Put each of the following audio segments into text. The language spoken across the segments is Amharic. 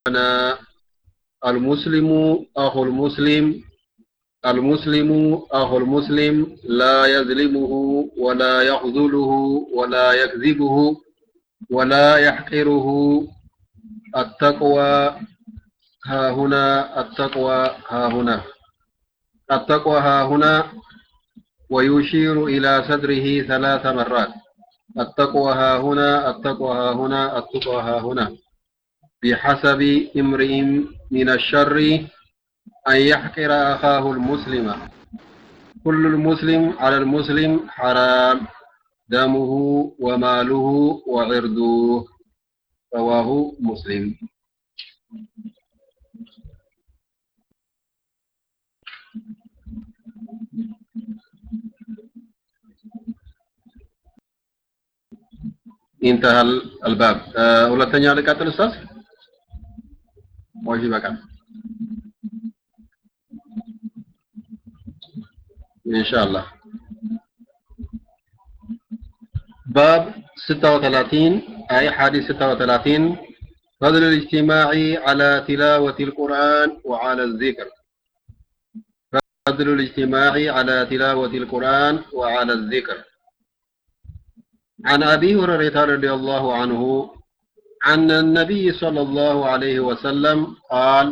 أنا المسلم أخو المسلم المسلم أخو المسلم لا يظلمه ولا يخذله ولا يكذبه ولا يحقره التقوى ها هنا التقوى ها هنا التقوى ها هنا ويشير إلى صدره ثلاث مرات التقوى ها هنا التقوى ها هنا التقوى ها هنا بحسب امرئ من الشر أن يحقر أخاه المسلم كل المسلم على المسلم حرام دمه وماله وعرضه رواه مسلم انتهى الباب ሁለተኛ ልቀጥል ኡስታዝ ወይስ ይበቃል ኢንሻአላህ باب 36 أي حديث 36 فضل الاجتماع على تلاوة القرآن وعلى الذكر فضل الاجتماع على تلاوة القرآن وعلى الذكر عن أبي هريرة رضي الله عنه عن النبي صلى الله عليه وسلم قال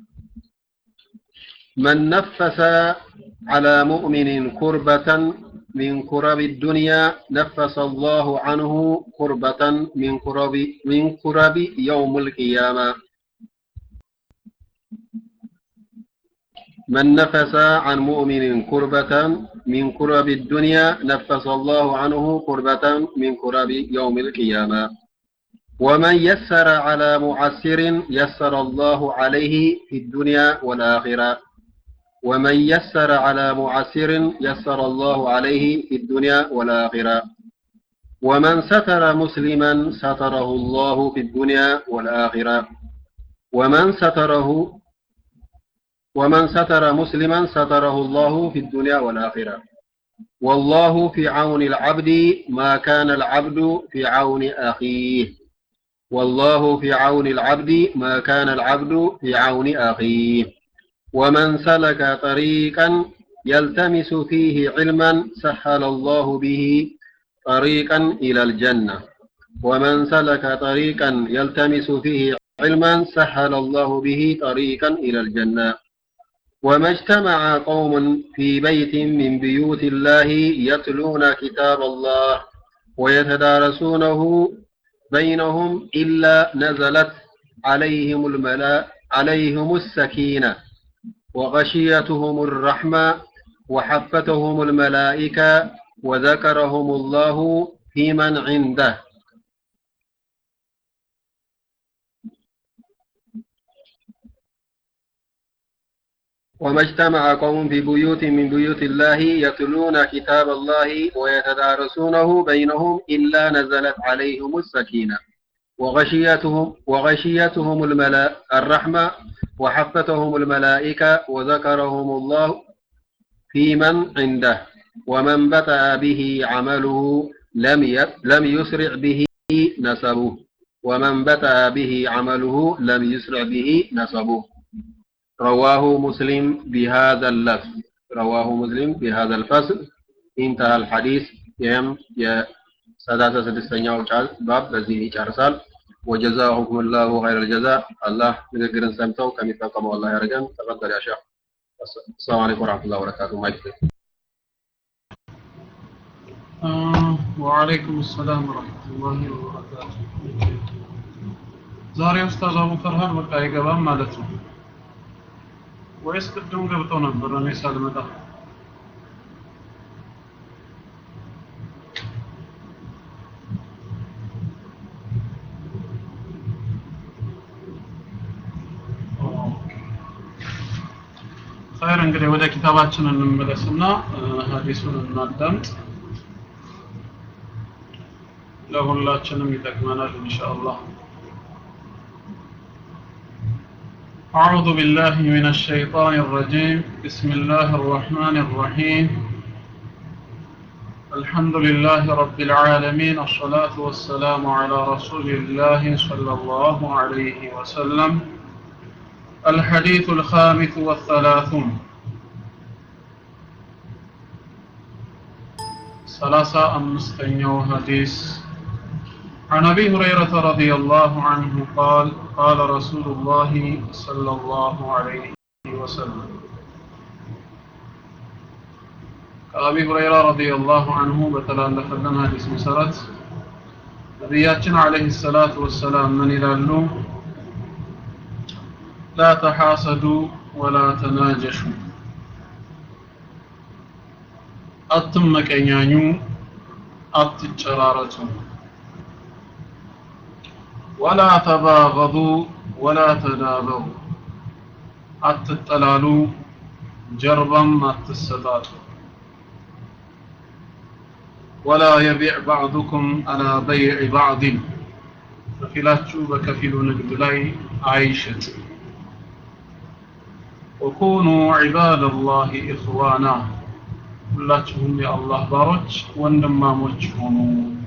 من نفس على مؤمن كربة من كرب الدنيا نفس الله عنه كربة من كرب من كرب يوم القيامة من نفس عن مؤمن كربة من كرب الدنيا نفس الله عنه كربة من كرب يوم القيامة ومن يسر على معسر يسر الله عليه في الدنيا والآخرة ومن يسر على معسر يسر الله عليه في الدنيا والآخرة ومن ستر مسلما ستره الله في الدنيا والآخرة ومن ستره ومن ستر مسلما ستره الله في الدنيا والآخرة والله في عون العبد ما كان العبد في عون أخيه والله في عون العبد ما كان العبد في عون أخيه ومن سلك طريقا يلتمس فيه علما سهل الله به طريقا إلى الجنة ومن سلك طريقا يلتمس فيه علما سهل الله به طريقا إلى الجنة وما اجتمع قوم في بيت من بيوت الله يتلون كتاب الله ويتدارسونه بينهم إلا نزلت عليهم الملا عليهم السكينة وغشيتهم الرحمة وحفتهم الملائكة وذكرهم الله في من عنده وما اجتمع قوم في بيوت من بيوت الله يتلون كتاب الله ويتدارسونه بينهم إلا نزلت عليهم السكينة وغشيتهم وغشيتهم الملا الرحمة وحفتهم الملائكة وذكرهم الله في من عنده ومن بطأ به عمله لم لم يسرع به نسبه ومن بطأ به عمله لم يسرع به نسبه رواه مسلم بهذا اللفظ رواه مسلم بهذا الفصل انتهى الحديث يم يا سادات سدستኛው ባብ በዚህ ይጨርሳል وجزاهم الله خير الجزاء الله ንግግርን ሰምተው ከሚጠቀመው አላህ ያደርገን ተፈضل يا شيخ السلام عليكم ورحمه الله وبركاته ማይክ وعليكم السلام ورحمة الله وبركاته ዛሬ ኡስታዝ አቡ ፈርሃን በቃ አይገባም ማለት ነው ወይስ ቅድም ገብተው ነበር እኔ ሳልመጣ ኸይር እንግዲህ ወደ ኪታባችን እንመለስና ሀዲሱን እናዳምጥ ለሁላችንም ይጠቅመናል ኢንሻአላህ أعوذ بالله من الشيطان الرجيم بسم الله الرحمن الرحيم الحمد لله رب العالمين الصلاة والسلام على رسول الله صلى الله عليه وسلم الحديث الخامس والثلاثون ثلاثة أمستنيو حديث عن أبي هريرة رضي الله عنه قال قال رسول الله صلى الله عليه وسلم ከአቢ ሁረይራ ረዲየላሁ አንሁ በተላለፈልን ሐዲስ መሰረት ነቢያችን አለይሂ ሰላቱ ወሰላም ምን ይላሉ? ላ ተሐሰዱ ወላ ተናጀሹ፣ አትመቀኛኙ፣ አትጨራረቱ፣ ወላ ተባገዱ ወላ ተዳበሩ፣ አትጠላሉ፣ ጀርባም አትሰጣጡ። ولا يبيع بعضكم على بيع بعض ከፊላችሁ በከፊሉ ንግድ ላይ አይሽጥ وكونوا عباد الله إخوانا ሁላችሁም የአላህ ባሮች ወንድማሞች ሁኑ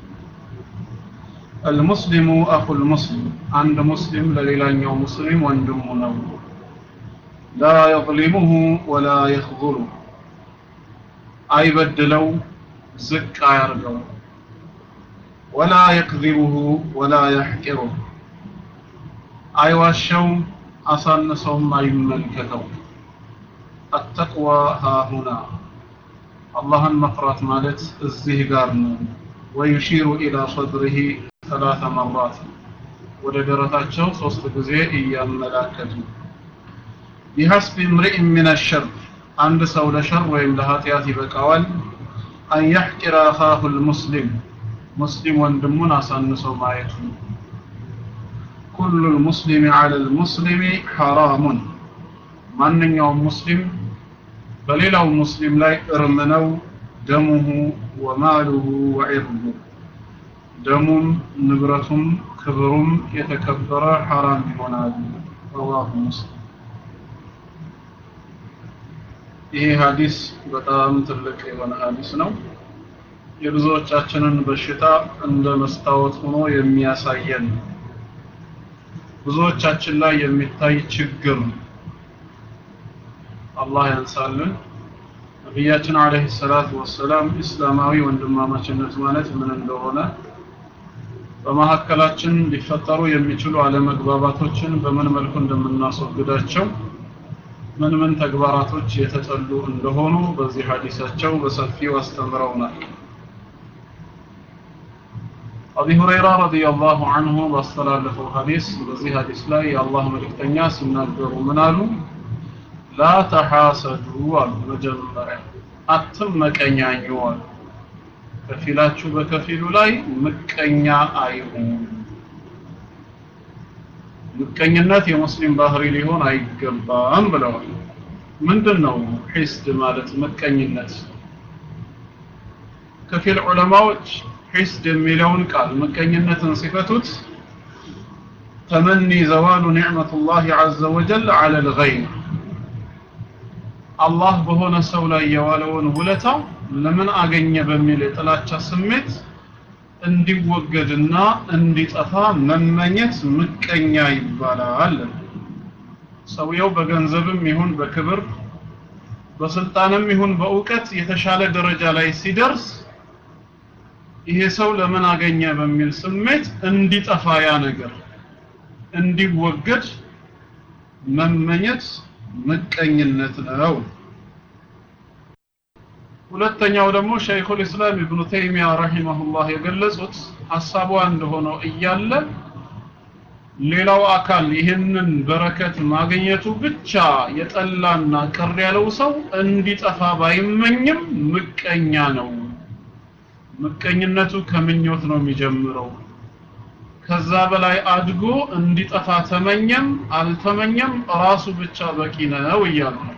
المسلم أخو المسلم عند مسلم ለሌላኛው ሙስሊም ወንድሙ ነው لا يظلمه ولا يخذله አይበድለው ዝቅ አያርገው ወላ የክዚቡሁ ወላ የሕቂሩህ አይዋሸው አሳንሰውም አይመልከተው አተቅዋ ሃሁና አላህን መፍራት ማለት እዚህ ጋር ነው ወዩሺሩ ኢላ ሰድሪሂ ሰላተ መራት ወደ ደረታቸው ሶስት ጊዜ እያመላከቱ ቢሐስቢ እምሪእን ምን ሸር አንድ ሰው ለሸር ወይም ለኃጢአት ይበቃዋል አን የሕቂረ አኻሁ ልሙስሊም ሙስሊም ወንድሙን አሳንሰው ማየቱ ኩሉ ልሙስሊም ዐለ ልሙስሊም ሐራሙን ማንኛውም ሙስሊም በሌላው ሙስሊም ላይ እርም ነው ደሙሁ ወማሉሁ ወዒርዱ ደሙም ንብረቱም ክብሩም የተከበረ ሐራም ይሆናል ረዋሁ ሙስሊም ይሄ ሀዲስ በጣም ትልቅ የሆነ ሀዲስ ነው የብዙዎቻችንን በሽታ እንደ መስታወት ሆኖ የሚያሳየን ብዙዎቻችን ላይ የሚታይ ችግር አላህ ያንሳልን ነቢያችን አለይሂ ሰላቱ ወሰላም እስላማዊ ወንድማማችነት ማለት ምን እንደሆነ በመካከላችን ሊፈጠሩ የሚችሉ አለመግባባቶችን በምን መልኩ እንደምናስወግዳቸው ምን ምን ተግባራቶች የተጠሉ እንደሆኑ በዚህ ሐዲሳቸው በሰፊው አስተምረውናል። አቢ ሁረይራ ረዲየላሁ ዐንሁ ባስተላለፈው ሐዲስ በዚህ ሐዲስ ላይ የአላህ መልእክተኛ ሲናገሩ ምን አሉ? ላ ተሐሰዱ አሉ። መጀመሪያ አትመቀኛኙ አሉ። ከፊላችሁ በከፊሉ ላይ ምቀኛ አይሁን። ምቀኝነት የሙስሊም ባህሪ ሊሆን አይገባም ብለዋል። ምንድን ነው ሒስድ ማለት ምቀኝነት? ከፊል ዑለማዎች ሒስድ የሚለውን ቃል ምቀኝነትን ሲፈቱት ተመኒ ዘዋሉ ኒዕመቱላሂ ዐዘ ወጀል ዐለ ልገይር አላህ በሆነ ሰው ላይ የዋለውን ውለታ ለምን አገኘ በሚል የጥላቻ ስሜት እንዲወገድና እንዲጠፋ መመኘት ምቀኛ ይባላል። ሰውየው በገንዘብም ይሁን በክብር በስልጣንም ይሁን በእውቀት የተሻለ ደረጃ ላይ ሲደርስ ይሄ ሰው ለምን አገኘ በሚል ስሜት እንዲጠፋ ያ ነገር እንዲወገድ መመኘት ምቀኝነት ነው። ሁለተኛው ደግሞ ሸይኹል ኢስላም ኢብኑ ተይሚያ ረሂመሁላህ የገለጹት ሐሳቡ አንድ ሆኖ እያለ ሌላው አካል ይህንን በረከት ማግኘቱ ብቻ የጠላና ቅር ያለው ሰው እንዲጠፋ ባይመኝም ምቀኛ ነው። ምቀኝነቱ ከምኞት ነው የሚጀምረው። ከዛ በላይ አድጎ እንዲጠፋ ተመኘም አልተመኘም ራሱ ብቻ በቂ ነው እያሉ ነው።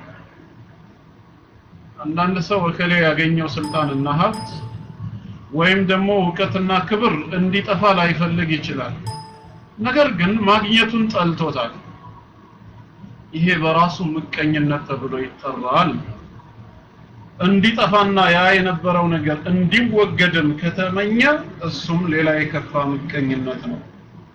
አንዳንድ ሰው እከሌ ያገኘው ስልጣንና ሀብት ወይም ደግሞ እውቀትና ክብር እንዲጠፋ ላይፈልግ ይችላል። ነገር ግን ማግኘቱን ጠልቶታል። ይሄ በራሱ ምቀኝነት ተብሎ ይጠራል። እንዲጠፋና ያ የነበረው ነገር እንዲወገድም ከተመኘ እሱም ሌላ የከፋ ምቀኝነት ነው።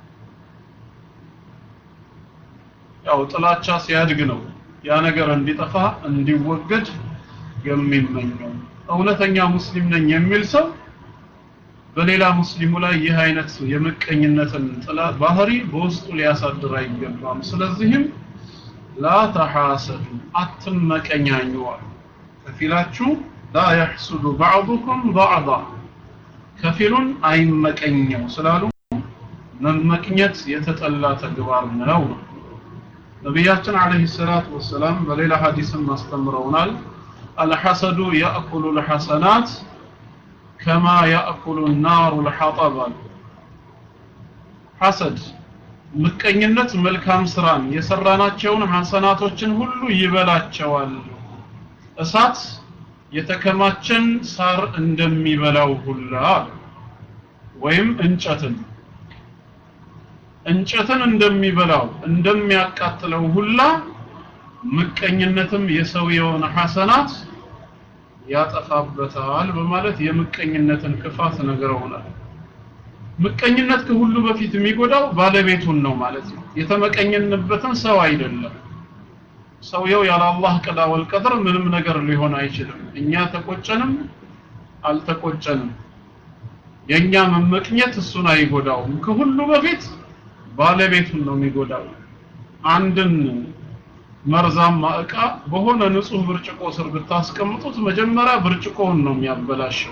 ያው ጥላቻ ሲያድግ ነው ያ ነገር እንዲጠፋ እንዲወገድ የሚመኘው። እውነተኛ ሙስሊም ነኝ የሚል ሰው በሌላ ሙስሊሙ ላይ ይህ አይነት የምቀኝነትን ጥላ ባህሪ በውስጡ ሊያሳድር አይገባም። ስለዚህም ላ ተሐሰዱ አትመቀኛኙ ከፊላችሁ ላ የሕሱዱ ባዕዱኩም ባዕዳ ከፊሉን አይመቀኘው ስላሉ መመቅኘት የተጠላ ተግባር ነው። ነቢያችን አለይሂ ሰላቱ ወሰላም በሌላ ሐዲስም አስተምረውናል። አልሐሰዱ ያእኩሉ ልሐሰናት ከማ ያእኩሉ ናሩ ልሐጠብ አሉ። ሐሰድ ምቀኝነት መልካም ስራን የሰራናቸውን ሐሰናቶችን ሁሉ ይበላቸዋል። እሳት የተከማቸን ሳር እንደሚበላው ሁላ ወይም እንጨትን እንጨትን እንደሚበላው እንደሚያቃጥለው ሁላ ምቀኝነትም የሰውየውን ሐሰናት ያጠፋበታል በማለት የምቀኝነትን ክፋት ነግረውናል። ምቀኝነት ከሁሉ በፊት የሚጎዳው ባለቤቱን ነው ማለት ነው። የተመቀኘንበትን ሰው አይደለም። ሰውየው ያለ አላህ ቀዳ ወልቀድር ምንም ነገር ሊሆን አይችልም። እኛ ተቆጨንም አልተቆጨንም የኛ መመቅኘት እሱን አይጎዳውም። ከሁሉ በፊት ባለቤቱን ነው የሚጎዳው። አንድን መርዛማ እቃ በሆነ ንጹህ ብርጭቆ ስር ብታስቀምጡት መጀመሪያ ብርጭቆውን ነው የሚያበላሸው፣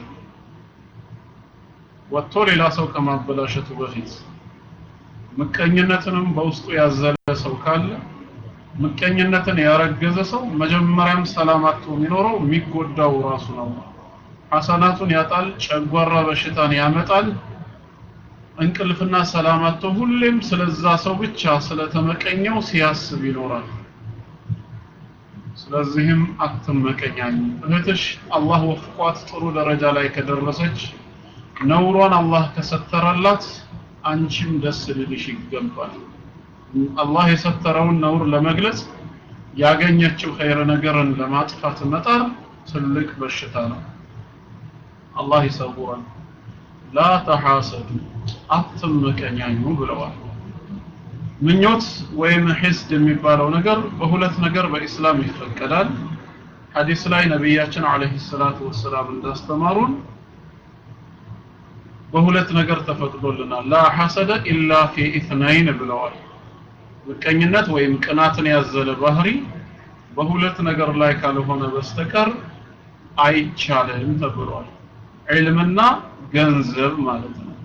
ወጥቶ ሌላ ሰው ከማበላሸቱ በፊት። ምቀኝነትንም በውስጡ ያዘለ ሰው ካለ ምቀኝነትን ያረገዘ ሰው መጀመሪያም ሰላም አጥቶ የሚኖረው የሚጎዳው ራሱ ነው። ሐሰናቱን ያጣል፣ ጨጓራ በሽታን ያመጣል። እንቅልፍና ሰላም አጥቶ ሁሌም ስለዛ ሰው ብቻ ስለተመቀኘው ሲያስብ ይኖራል። ስለዚህም አትመቀኛኝ። እህትሽ አላህ ወፍቋት ጥሩ ደረጃ ላይ ከደረሰች ነውሯን አላህ ከሰተረላት አንቺም ደስ ሊልሽ ይገባል። አላህ የሰተረውን ነውር ለመግለጽ ያገኘችው ኸይር ነገርን ለማጥፋት መጣር ትልቅ በሽታ ነው። አላህ ይሰውረን። ላ ተሐሰዱ አትመቀኛኙ ብለዋል። ምኞት ወይም ሒስድ የሚባለው ነገር በሁለት ነገር በኢስላም ይፈቀዳል። ሐዲስ ላይ ነቢያችን አለይሂ ሰላቱ ወሰላም እንዳስተማሩን በሁለት ነገር ተፈቅዶልናል። ላ ሐሰደ ኢላ ፊ ኢትናይን ብለዋል። ምቀኝነት ወይም ቅናትን ያዘለ ባህሪ በሁለት ነገር ላይ ካልሆነ በስተቀር አይቻልም ተብሏል። ዒልምና ገንዘብ ማለት ነው።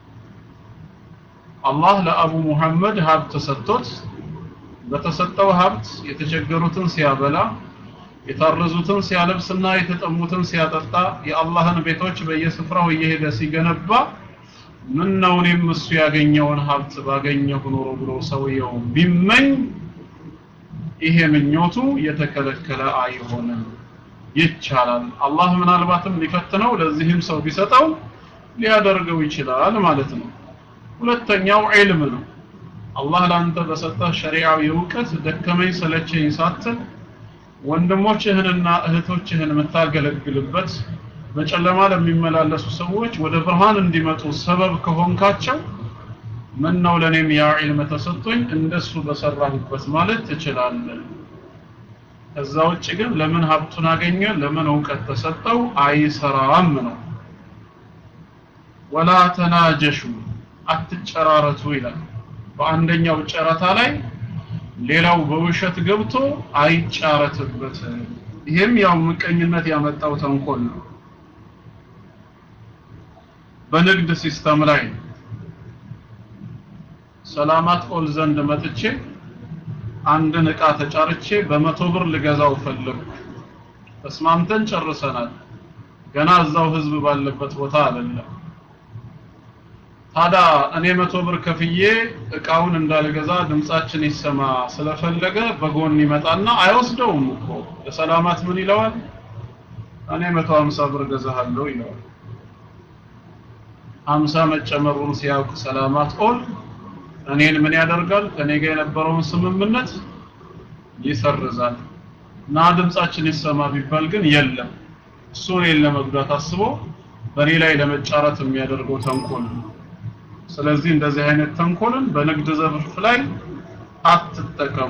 አላህ ለአቡ ሙሐመድ ሀብት ሰጥቶት በተሰጠው ሀብት የተቸገሩትን ሲያበላ የታረዙትን ሲያለብስና የተጠሙትን ሲያጠጣ የአላህን ቤቶች በየስፍራው እየሄደ ሲገነባ ምን ነው እኔም እሱ ያገኘውን ሀብት ባገኘሁ ኖሮ ብሎ ሰውየው ቢመኝ ይሄ ምኞቱ የተከለከለ አይሆንም፣ ይቻላል። አላህ ምናልባትም ሊፈትነው ለዚህም ሰው ቢሰጠው ሊያደርገው ይችላል ማለት ነው። ሁለተኛው ዒልም ነው። አላህ ለአንተ በሰጠህ ሸሪዓዊ እውቀት ደከመኝ ሰለቸኝ ሳትል ወንድሞችህንና እህቶችህን የምታገለግልበት በጨለማ ለሚመላለሱ ሰዎች ወደ ብርሃን እንዲመጡ ሰበብ ከሆንካቸው ምን ነው ለኔም ያ ዒልም ተሰጥቶኝ እንደሱ በሰራሁበት ማለት ትችላለህ። ከዛ ውጭ ግን ለምን ሀብቱን አገኘ፣ ለምን እውቀት ተሰጠው አይሰራም ነው። ወላ ተናጀሹ አትጨራረቱ ይላል። በአንደኛው ጨረታ ላይ ሌላው በውሸት ገብቶ አይጫረትበት። ይሄም ያው ምቀኝነት ያመጣው ተንኮል ነው። በንግድ ሲስተም ላይ ሰላማት ኦል ዘንድ መጥቼ አንድን እቃ ተጫርቼ በመቶ ብር ልገዛው ፈለግኩ። ተስማምተን ጨርሰናል። ገና እዛው ህዝብ ባለበት ቦታ አይደለም። ታዲያ እኔ መቶ ብር ከፍዬ እቃውን እንዳልገዛ ድምጻችን ይሰማ ስለፈለገ በጎን ይመጣና አይወስደውም እኮ ለሰላማት ምን ይለዋል? እኔ መቶ ሀምሳ ብር ገዛሃለሁ ይለዋል። ሀምሳ መጨመሩን ሲያውቅ ሰላማት ኦል እኔን ምን ያደርጋል? ከኔ ጋር የነበረውን ስምምነት ይሰርዛል። ና ድምጻችን ይሰማ ቢባል ግን የለም እሱ እኔን ለመጉዳት አስቦ በእኔ ላይ ለመጫረት የሚያደርገው ተንኮል ነው። ስለዚህ እንደዚህ አይነት ተንኮልን በንግድ ዘርፍ ላይ አትጠቀሙ።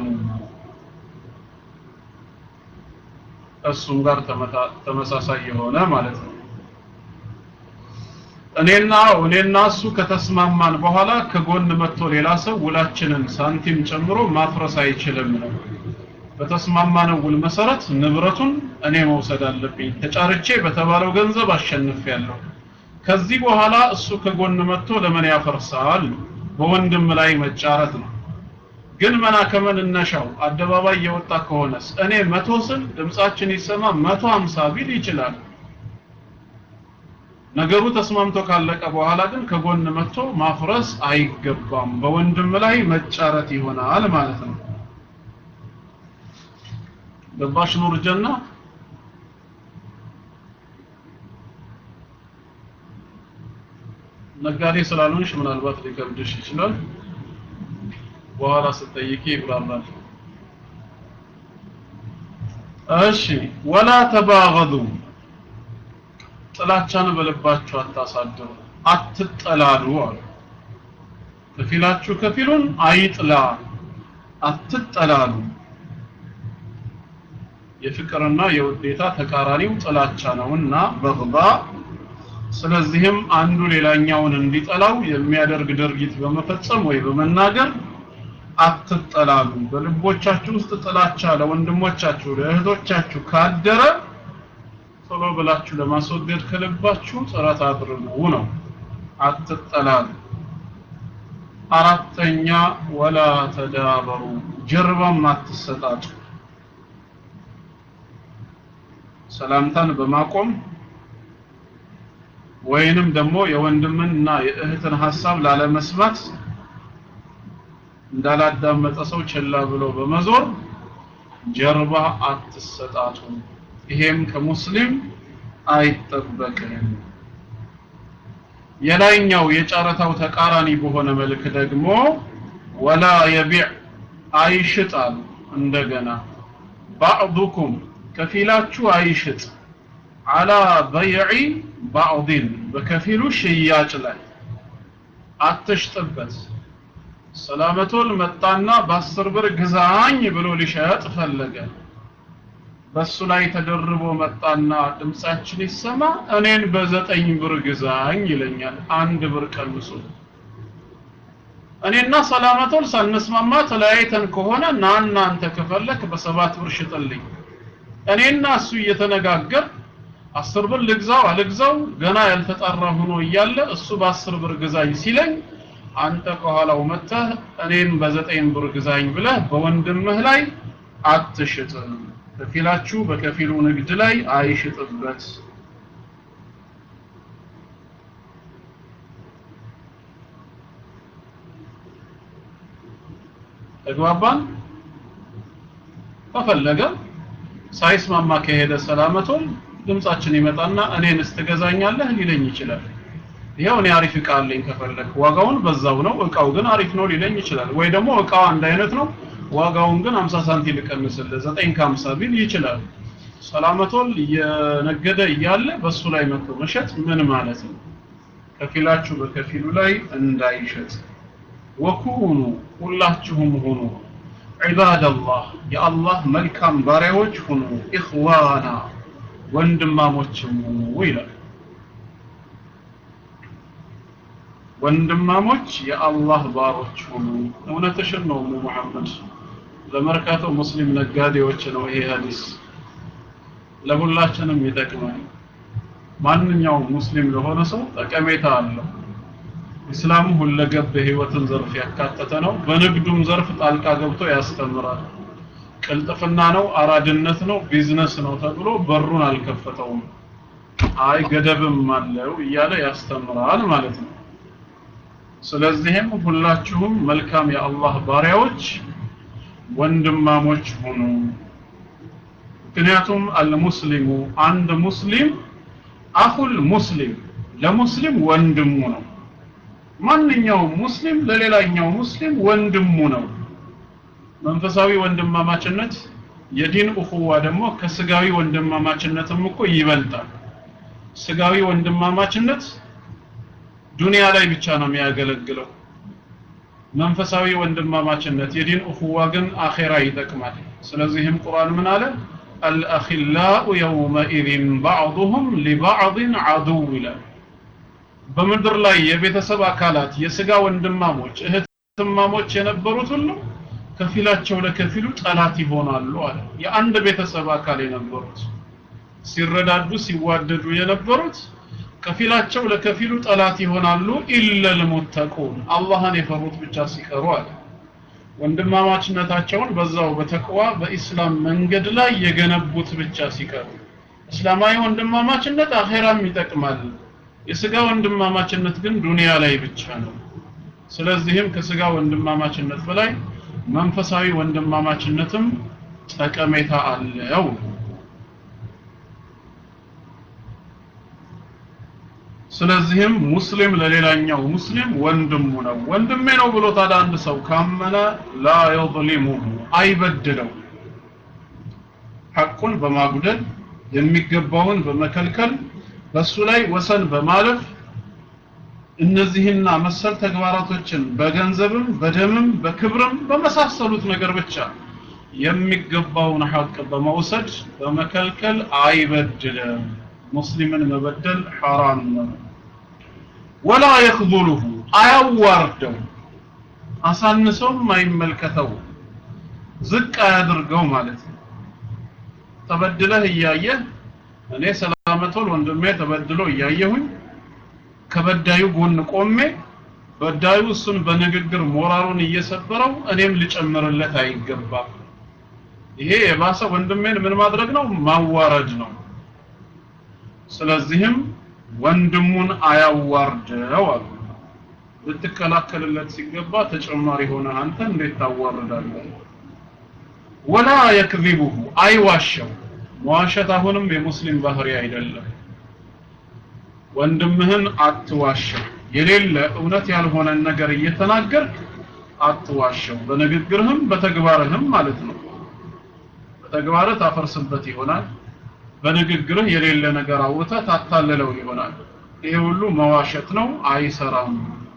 እሱም ጋር ተመሳሳይ የሆነ ማለት ነው። እኔና እኔና እሱ ከተስማማን በኋላ ከጎን መጥቶ ሌላ ሰው ውላችንን ሳንቲም ጨምሮ ማፍረስ አይችልም ነው። በተስማማነው ውል መሰረት ንብረቱን እኔ መውሰድ አለብኝ። ተጫርቼ በተባለው ገንዘብ አሸንፌያለሁ። ከዚህ በኋላ እሱ ከጎን መጥቶ ለምን ያፈርሳል? በወንድም ላይ መጫረት ነው። ግን መና ከመነሻው አደባባይ የወጣ ከሆነስ እኔ መቶ ስል ድምጻችን ይሰማ መቶ ሀምሳ ቢል ይችላል። ነገሩ ተስማምቶ ካለቀ በኋላ ግን ከጎን መጥቶ ማፍረስ አይገባም። በወንድም ላይ መጫረት ይሆናል ማለት ነው። ገባሽ ኑር ጀና? ነጋዴ ስላልሆንሽ ምናልባት ሊከብድሽ ይችላል። በኋላ ስትጠይቂ ይብራራል። እሺ ወላ ተባገዱ ጥላቻን በልባችሁ አታሳድሩ፣ አትጠላሉ አሉ። ከፊላችሁ ከፊሉን አይጥላ፣ አትጠላሉ። የፍቅርና የውዴታ ተቃራኒው ጥላቻ ነውና በግባ ስለዚህም አንዱ ሌላኛውን እንዲጠላው የሚያደርግ ድርጊት በመፈጸም ወይ በመናገር አትጠላሉ። በልቦቻችሁ ውስጥ ጥላቻ ለወንድሞቻችሁ ለእህቶቻችሁ ካደረ ቶሎ ብላችሁ ለማስወገድ ከልባችሁ ጥረት አድርጉ ነው። አትጠላሉ። አራተኛ ወላ ተዳበሩ፣ ጀርባም አትሰጣጡ። ሰላምታን በማቆም ወይንም ደግሞ የወንድምን እና የእህትን ሀሳብ ላለመስማት እንዳላዳመጠ ሰው ችላ ብሎ በመዞር ጀርባ አትሰጣጡ። ይሄም ከሙስሊም አይጠበቅም። የላይኛው የጨረታው ተቃራኒ በሆነ መልክ ደግሞ ወላ የቢዕ አይሽጣሉ። እንደገና ባዕዱኩም ከፊላችሁ አይሽጥ አላ በይዒ ባዕድን በከፊሉ ሽያጭ ላይ አትሽጥበት። ሰላመቶል መጣና በአስር ብር ግዛኝ ብሎ ሊሸጥ ፈለገ። በሱ ላይ ተደርቦ መጣና ድምጻችን ይሰማ እኔን በዘጠኝ ብር ግዛኝ ይለኛል። አንድ ብር ቀንሶ እኔና ሰላመቶል ሳንስማማ ተለያይተን ከሆነ ና እናንተ ከፈለክ በሰባት ብር ሽጥልኝ። እኔና እሱ እየተነጋገር አስር ብር ልግዛው አልግዛው ገና ያልተጣራ ሆኖ እያለ እሱ በአስር ብር ግዛኝ ሲለኝ አንተ ከኋላው መጥተህ እኔን በዘጠኝ ብር ግዛኝ ብለህ በወንድምህ ላይ አትሽጥ። ከፊላችሁ በከፊሉ ንግድ ላይ አይሽጥበት። ተግባባን? ከፈለገ ሳይስማማ ከሄደ ሰላመቶል ድምጻችን ይመጣና እኔን ስትገዛኛለህ ሊለኝ ይችላል። ይሄው እኔ አሪፍ እቃ አለኝ ከፈለክ ዋጋውን በዛው ነው፣ እቃው ግን አሪፍ ነው ሊለኝ ይችላል። ወይ ደግሞ እቃው አንድ አይነት ነው፣ ዋጋውን ግን 50 ሳንቲም ልቀንስልህ 9 ከ50 ቢል ይችላል። ሰላመቶል እየነገደ እያለ በሱ ላይ መጥቶ መሸጥ ምን ማለት ነው? ከፊላችሁ በከፊሉ ላይ እንዳይሸጥ ወኩኑ ሁላችሁም ሁኑ ዒባደላህ የአላህ መልካም ባሪያዎች ሁኑ ኢኽዋና ወንድማሞችም ሁኑ ይላል። ወንድማሞች የአላህ ባሮች ሁኑ። እውነትሽን ነው እሙ መሐመድ። ለመርካቶ ሙስሊም ነጋዴዎች ነው ይሄ ሀዲስ፣ ለሁላችንም ይጠቅማል። ማንኛውም ሙስሊም ለሆነ ሰው ጠቀሜታ አለው። ኢስላም ሁለገብ የህይወትን ዘርፍ ያካተተ ነው። በንግዱም ዘርፍ ጣልቃ ገብቶ ያስተምራል። ቅልጥፍና ነው፣ አራድነት ነው፣ ቢዝነስ ነው ተብሎ በሩን አልከፈተውም። አይ ገደብም አለው እያለ ያስተምራል ማለት ነው። ስለዚህም ሁላችሁም መልካም የአላህ ባሪያዎች ወንድማሞች ሁኑ። ምክንያቱም አልሙስሊሙ አንድ ሙስሊም አኹል ሙስሊም ለሙስሊም ወንድሙ ነው። ማንኛውም ሙስሊም ለሌላኛው ሙስሊም ወንድሙ ነው። መንፈሳዊ ወንድማማችነት የዲን እኹዋ ደግሞ ከስጋዊ ወንድማማችነትም እኮ ይበልጣል ስጋዊ ወንድማማችነት ዱንያ ላይ ብቻ ነው የሚያገለግለው መንፈሳዊ ወንድማማችነት የዲን እኹዋ ግን አኼራ ይጠቅማል ስለዚህም ቁርአን ምን አለ አልአኺላኡ የውመኢዝን ባዕዱሁም ሊባዕድን ዐዱው ይላል በምድር ላይ የቤተሰብ አካላት የስጋ ወንድማሞች እህትማሞች የነበሩት ሁሉ ከፊላቸው ለከፊሉ ጠላት ይሆናሉ አለ የአንድ ቤተሰብ አካል የነበሩት ሲረዳዱ ሲዋደዱ የነበሩት ከፊላቸው ለከፊሉ ጠላት ይሆናሉ ኢለል ሙተቁን አላህን የፈሩት ብቻ ሲቀሩ አለ ወንድማማችነታቸውን በዛው በተቅዋ በኢስላም መንገድ ላይ የገነቡት ብቻ ሲቀሩ እስላማዊ ወንድማማችነት አኼራም ይጠቅማል የስጋ ወንድማማችነት ግን ዱንያ ላይ ብቻ ነው ስለዚህም ከስጋ ወንድማማችነት በላይ መንፈሳዊ ወንድማማችነትም ጠቀሜታ አለው ስለዚህም ሙስሊም ለሌላኛው ሙስሊም ወንድሙ ነው ወንድሜ ነው ብሎ ታዲያ አንድ ሰው ካመነ ላ የظሊሙሁ አይበድለው ሐቁን በማጉደል የሚገባውን በመከልከል በሱ ላይ ወሰን በማለፍ እነዚህና መሰል ተግባራቶችን በገንዘብም በደምም በክብርም በመሳሰሉት ነገር ብቻ የሚገባውን ሐቅ በመውሰድ በመከልከል አይበድልም ሙስሊምን መበደል ሐራም ነው ወላ የክዙሉሁ አያዋርደው አሳንሰውም አይመልከተው ዝቅ አያድርገው ማለት ነው ተበድለህ እያየህ እኔ ሰላመቶል ወንድሜ ተበድሎ እያየሁኝ ከበዳዩ ጎን ቆሜ በዳዩ እሱን በንግግር ሞራሉን እየሰበረው እኔም ልጨምርለት አይገባም ይሄ የባሰ ወንድሜን ምን ማድረግ ነው ማዋረድ ነው ስለዚህም ወንድሙን አያዋርደው አሉ ልትከላከልለት ሲገባ ተጨማሪ ሆነ አንተ እንዴት ታዋርዳለህ ወላ የክዚቡሁ አይዋሸው መዋሸት አሁንም የሙስሊም ባህሪ አይደለም ወንድምህን አትዋሸው የሌለ እውነት ያልሆነን ነገር እየተናገርክ አትዋሸው በንግግርህም በተግባርህም ማለት ነው በተግባርህ ታፈርስበት ይሆናል በንግግርህ የሌለ ነገር አውጥተህ ታታልለው ይሆናል ይሄ ሁሉ መዋሸት ነው አይሰራም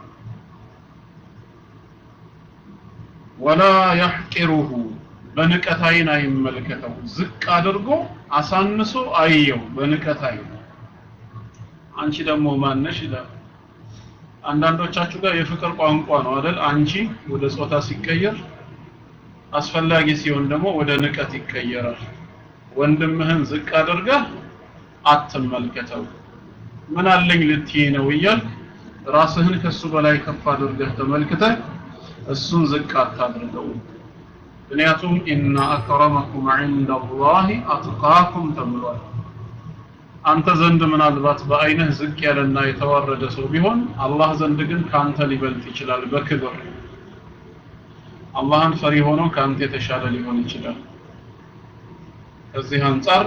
ወላ ያሕቂሩሁ በንቀት አይን አይመልከተው ዝቅ አድርጎ አሳንሶ አየው በንቀት አይን አንቺ ደግሞ ማነሽ ይላል አንዳንዶቻችሁ ጋር የፍቅር ቋንቋ ነው አይደል አንቺ ወደ ጾታ ሲቀየር አስፈላጊ ሲሆን ደግሞ ወደ ንቀት ይቀየራል ወንድምህን ዝቅ አድርገህ አትመልከተው ምን አለኝ ልትይ ነው እያልክ ራስህን ከሱ በላይ ከፍ አድርገህ ተመልክተህ እሱን ዝቅ አታድርገው ምክንያቱም ኢነ አክረመኩም ዐንደ አላህ አትቃኩም ተብሏል አንተ ዘንድ ምናልባት በአይንህ ዝቅ ያለና የተዋረደ ሰው ቢሆን አላህ ዘንድ ግን ካንተ ሊበልጥ ይችላል በክብር አላህን ፈሪ ሆኖ ካንተ የተሻለ ሊሆን ይችላል ከዚህ አንጻር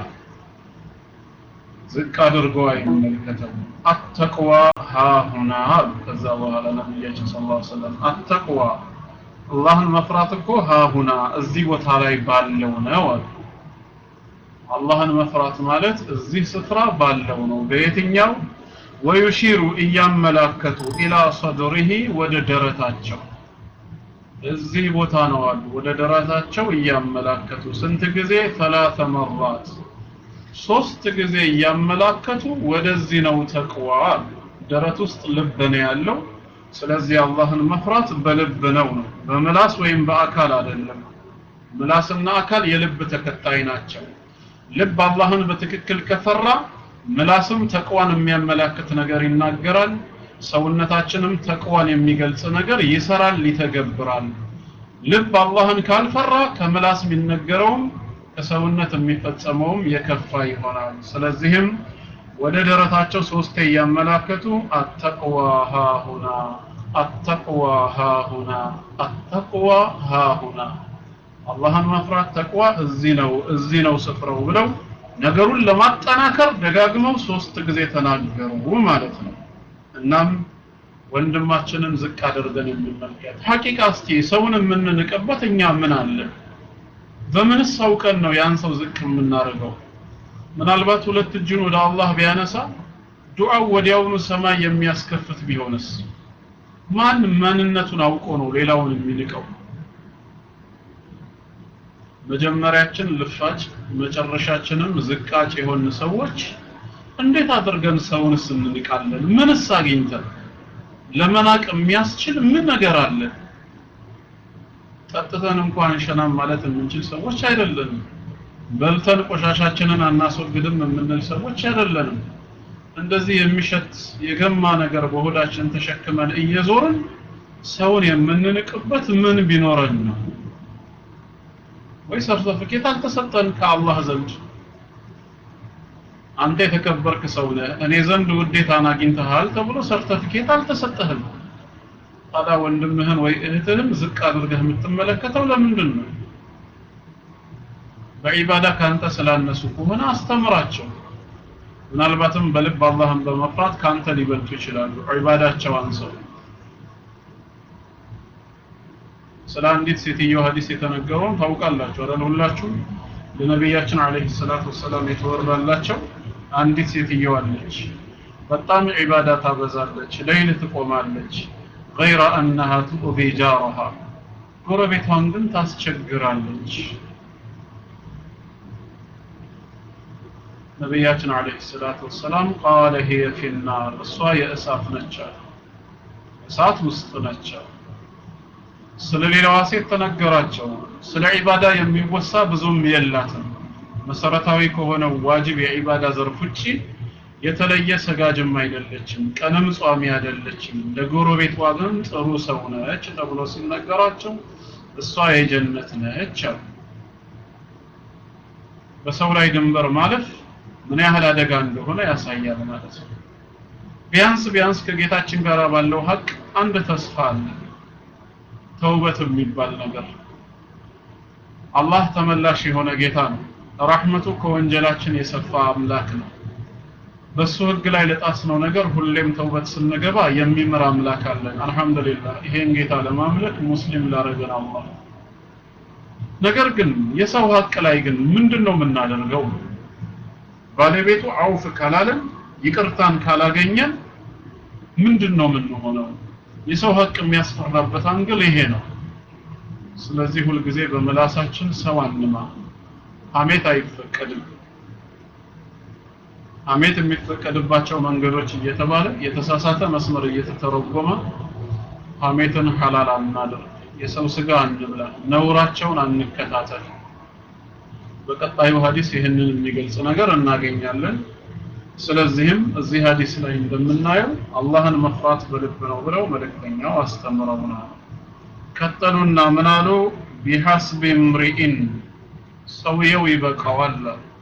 ዝቅ አድርጎ አይመለከተው አተቅዋ ሃሁና ከዛ በኋላ ነቢያችን ስ ላ ሰለም አተቅዋ አላህን መፍራት እኮ ሃሁና እዚህ ቦታ ላይ ባለው ነው አሉ አላህን መፍራት ማለት እዚህ ስፍራ ባለው ነው በየትኛው ወዩሺሩ እያመላከቱ ኢላ ሰድሪሂ ወደ ደረታቸው እዚህ ቦታ ነው አሉ ወደ ደረታቸው እያመላከቱ ስንት ጊዜ ሰላተ መራት ሶስት ጊዜ እያመላከቱ ወደዚህ ነው ተቅዋ ደረት ውስጥ ልብ ነው ያለው ስለዚህ አላህን መፍራት በልብ ነው ነው በምላስ ወይም በአካል አይደለም ምላስና አካል የልብ ተከታይ ናቸው ልብ አላህን በትክክል ከፈራ ምላስም ተቅዋን የሚያመላክት ነገር ይናገራል ሰውነታችንም ተቅዋን የሚገልጽ ነገር ይሰራል ይተገብራል ልብ አላህን ካልፈራ ከምላስ የሚነገረውም ከሰውነት የሚፈጸመውም የከፋ ይሆናል ስለዚህም ወደ ደረታቸው ሶስቴ እያመላከቱ አተቅዋ ሃሁና አተቅዋ ሃሁና አተቅዋ ሃሁና አላህን መፍራት ተቅዋ እዚህ ነው እዚህ ነው ስፍራው ብለው ነገሩን ለማጠናከር ደጋግመው ሶስት ጊዜ ተናገሩ ማለት ነው እናም ወንድማችንን ዝቅ አድርገን እንመልከት ሐቂቃ እስቲ ሰውን የምንንቅበት እኛ ምን አለ በምንስ አውቀን ነው ያን ሰው ዝቅ የምናደርገው? ምናልባት ሁለት እጁን ወደ አላህ ቢያነሳ ዱዓው ወዲያውኑ ሰማይ የሚያስከፍት ቢሆንስ? ማን ማንነቱን አውቆ ነው ሌላውን የሚንቀው? መጀመሪያችን ልፋጭ መጨረሻችንም ዝቃጭ የሆን ሰዎች እንዴት አድርገን ሰውንስ እንንቃለን? ምንስ አግኝተን ለመናቅ የሚያስችል ምን ነገር አለ? ጠጥተን እንኳን ሸናም ማለት የምንችል ሰዎች አይደለንም። በልተን ቆሻሻችንን አናስወግድም የምንል ሰዎች አይደለንም። እንደዚህ የሚሸት የገማ ነገር በሆዳችን ተሸክመን እየዞርን ሰውን የምንንቅበት ምን ቢኖረን ነው? ወይ ሰርተፍኬት አልተሰጠን ከአላህ ዘንድ አንተ የተከበርክ ሰው ነህ፣ እኔ ዘንድ ውዴታን አግኝተሃል ተብሎ ሰርተፍኬት አልተሰጠህም። ታዲያ ወንድምህን ወይ እህትህን ዝቅ አድርገህ የምትመለከተው ለምንድን ነው? በዒባዳ ካንተ ስላነሱ ከሆነ አስተምራቸው። ምናልባትም በልብ አላህን በመፍራት ካንተ ሊበልጡ ይችላሉ። ዒባዳቸው አንሰው ስለ አንዲት ሴትዮ ሐዲስ የተነገረውን ታውቃላችሁ አይደል? ሁላችሁም ለነቢያችን አለይሂ ሰላቱ ወሰላም የተወራላቸው አንዲት ሴትዮ አለች። በጣም ዒባዳ ታበዛለች፣ ለይል ትቆማለች። ገይረ አነሃ ትኡዚ ጃረሃ ጎረቤቷን ግን ታስቸግራለች። ነቢያችን አለይሂ ሰላቱ ወሰላም ቃለ ሂየ ፊናር እሷ የእሳት ነች አሉ። እሳት ውስጥ ነች አሉ። ስለ ሌላዋ ሴት ተነገራቸው። ስለ ዒባዳ የሚወሳ ብዙም የላትም። መሰረታዊ ከሆነው ዋጅብ የዒባዳ ዘርፍ ውጪ የተለየ ሰጋጅም አይደለችም፣ ቀንም ጿሚ አይደለችም። ለጎረቤቷ ግን ጥሩ ሰው ነች ተብሎ ሲነገራቸው እሷ የጀነት ነች አሉ። በሰው ላይ ድንበር ማለፍ ምን ያህል አደጋ እንደሆነ ያሳያል ማለት ነው። ቢያንስ ቢያንስ ከጌታችን ጋር ባለው ሀቅ አንድ ተስፋ አለ። ተውበት የሚባል ነገር አላህ ተመላሽ የሆነ ጌታ ነው። ረሕመቱ ከወንጀላችን የሰፋ አምላክ ነው። በሱ ህግ ላይ ለጣስነው ነገር ሁሌም ተውበት ስንገባ የሚምር አምላክ አለን። አልሐምዱሊላህ ይሄን ጌታ ለማምለክ ሙስሊም ላረገን አላህ። ነገር ግን የሰው ሀቅ ላይ ግን ምንድን ነው የምናደርገው? ባለቤቱ አውፍ ካላለን ይቅርታን ካላገኘን ምንድን ነው የምንሆነው? የሰው ሀቅ የሚያስፈራበት አንግል ይሄ ነው። ስለዚህ ሁልጊዜ በምላሳችን ሰው አንማ። ሐሜት አይፈቀድም። ሐሜት የሚፈቀድባቸው መንገዶች እየተባለ የተሳሳተ መስመር እየተተረጎመ ሐሜትን ሐላል አናድርግ። የሰው ስጋ አንብላ፣ ነውራቸውን አንከታተል። በቀጣዩ ሐዲስ ይህንን የሚገልጽ ነገር እናገኛለን። ስለዚህም እዚህ ሐዲስ ላይ እንደምናየው አላህን መፍራት በልብ ነው ብለው መልእክተኛው አስተምረውናል። ቀጠሉና ምን አሉ? ቢሐስቢ እምሪኢን ሰውየው ይበቃዋል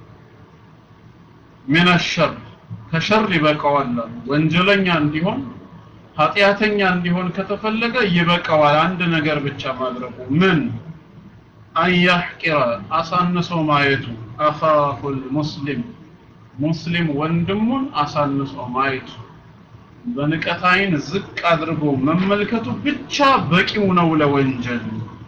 ምን ሸር ከሸር ይበቃዋል። ወንጀለኛ እንዲሆን ኃጢአተኛ እንዲሆን ከተፈለገ ይበቃዋል አንድ ነገር ብቻ ማድረጉ ምን አንያሕቂረ አሳንሶ ማየቱ አኻሁል ሙስሊም ሙስሊም ወንድሙን አሳንሶ ማየቱ በንቀት ዓይን ዝቅ አድርጎ መመልከቱ ብቻ በቂው ነው ለወንጀል።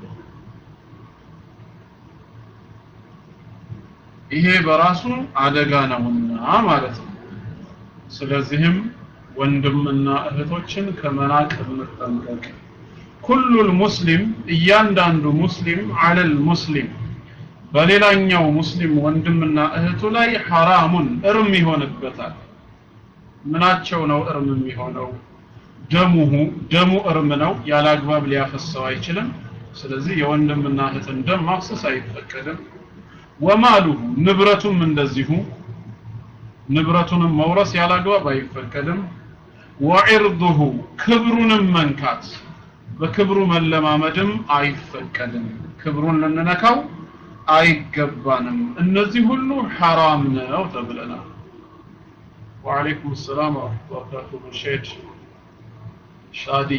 ይሄ በራሱ አደጋ ነውና ማለት ነው። ስለዚህም ወንድምና እህቶችን ከመናቅ እንጠንቀቅ። ኩሉል ሙስሊም እያንዳንዱ ሙስሊም አለል ሙስሊም በሌላኛው ሙስሊም ወንድምና እህቱ ላይ ሐራሙን እርም ይሆንበታል። ምናቸው ነው እርም የሚሆነው? ደሙሁ ደሙ እርም ነው፣ ያለ አግባብ ሊያፈሰው አይችልም። ስለዚህ የወንድምና እህትን ደም ማፍሰስ አይፈቀድም። ወማሉሁ ንብረቱም እንደዚሁ ንብረቱንም መውረስ ያለ አግባብ አይፈቀድም። ወዒርዱሁ ክብሩንም መንካት በክብሩ መለማመድም አይፈቀድም። ክብሩን ልንነካው አይገባንም። እነዚህ ሁሉ ሐራም ነው ተብለናል። ወዓለይኩም ሰላም ወረሕመቱላሂ ወበረካቱህ ሼድ ሻዲ።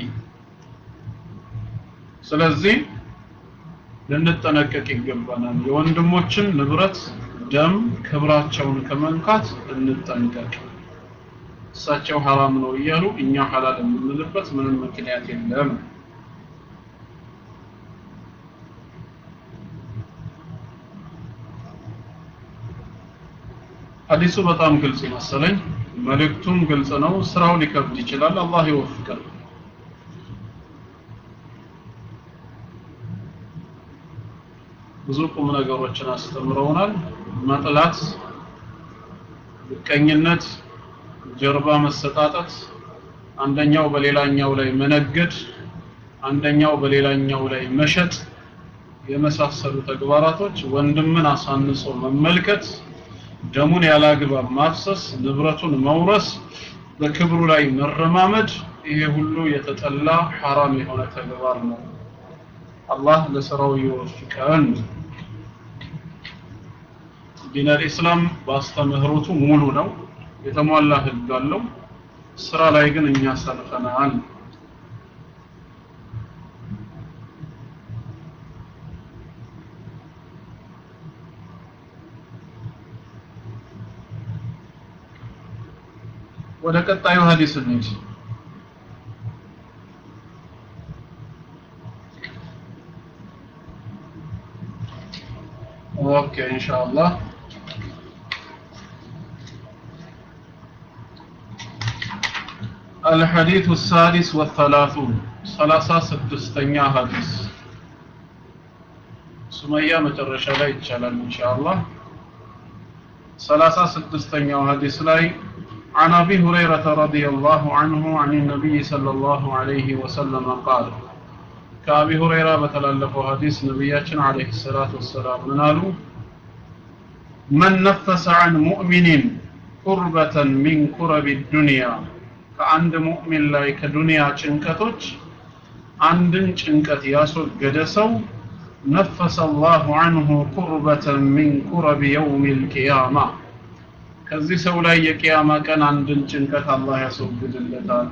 ስለዚህ ልንጠነቀቅ ይገባናል። የወንድሞችን ንብረት፣ ደም፣ ክብራቸውን ከመንካት እንጠንቀቅ። እሳቸው ሐራም ነው እያሉ እኛ ሐላል የምንልበት ምንም ምክንያት የለም። ሐዲሱ በጣም ግልጽ መሰለኝ መልእክቱም ግልጽ ነው ስራው ሊከብድ ይችላል አላህ ይወፍቀን ብዙ ቁም ነገሮችን አስተምረውናል መጥላት ምቀኝነት ጀርባ መሰጣጠት አንደኛው በሌላኛው ላይ መነገድ አንደኛው በሌላኛው ላይ መሸጥ የመሳሰሉ ተግባራቶች ወንድምን አሳንሶ መመልከት ደሙን ያላግባብ ማፍሰስ ንብረቱን መውረስ በክብሩ ላይ መረማመድ ይሄ ሁሉ የተጠላ ሐራም የሆነ ተግባር ነው አላህ ለስራው ይወፍቀን ዲን አልኢስላም በአስተምህሮቱ ሙሉ ነው የተሟላ ህግ አለው ስራ ላይ ግን እኛ ሰንፈናል ወደ ቀጣዩ ሐዲስ እንሂድ ኦኬ ኢንሻአላህ الحديث السادس والثلاثون ثلاثة ستستنيا حديث سمية مترشة لا يتشالل إن شاء الله ثلاثة ستستنيا حديث لاي عن أبي هريرة رضي الله عنه عن النبي صلى الله عليه وسلم قال كأبي هريرة بتلالف حديث نبياتنا عليه الصلاة والسلام منالو من نفس عن مؤمن قربة من قرب الدنيا ከአንድ ሙእሚን ላይ ከዱንያ ጭንቀቶች አንድን ጭንቀት ያስወገደ ሰው ነፈሰ አላሁ አንሁ ቁርበተን ሚን ቁረብ የውም ልቅያማ ከዚህ ሰው ላይ የቅያማ ቀን አንድን ጭንቀት አላህ ያስወግድለታል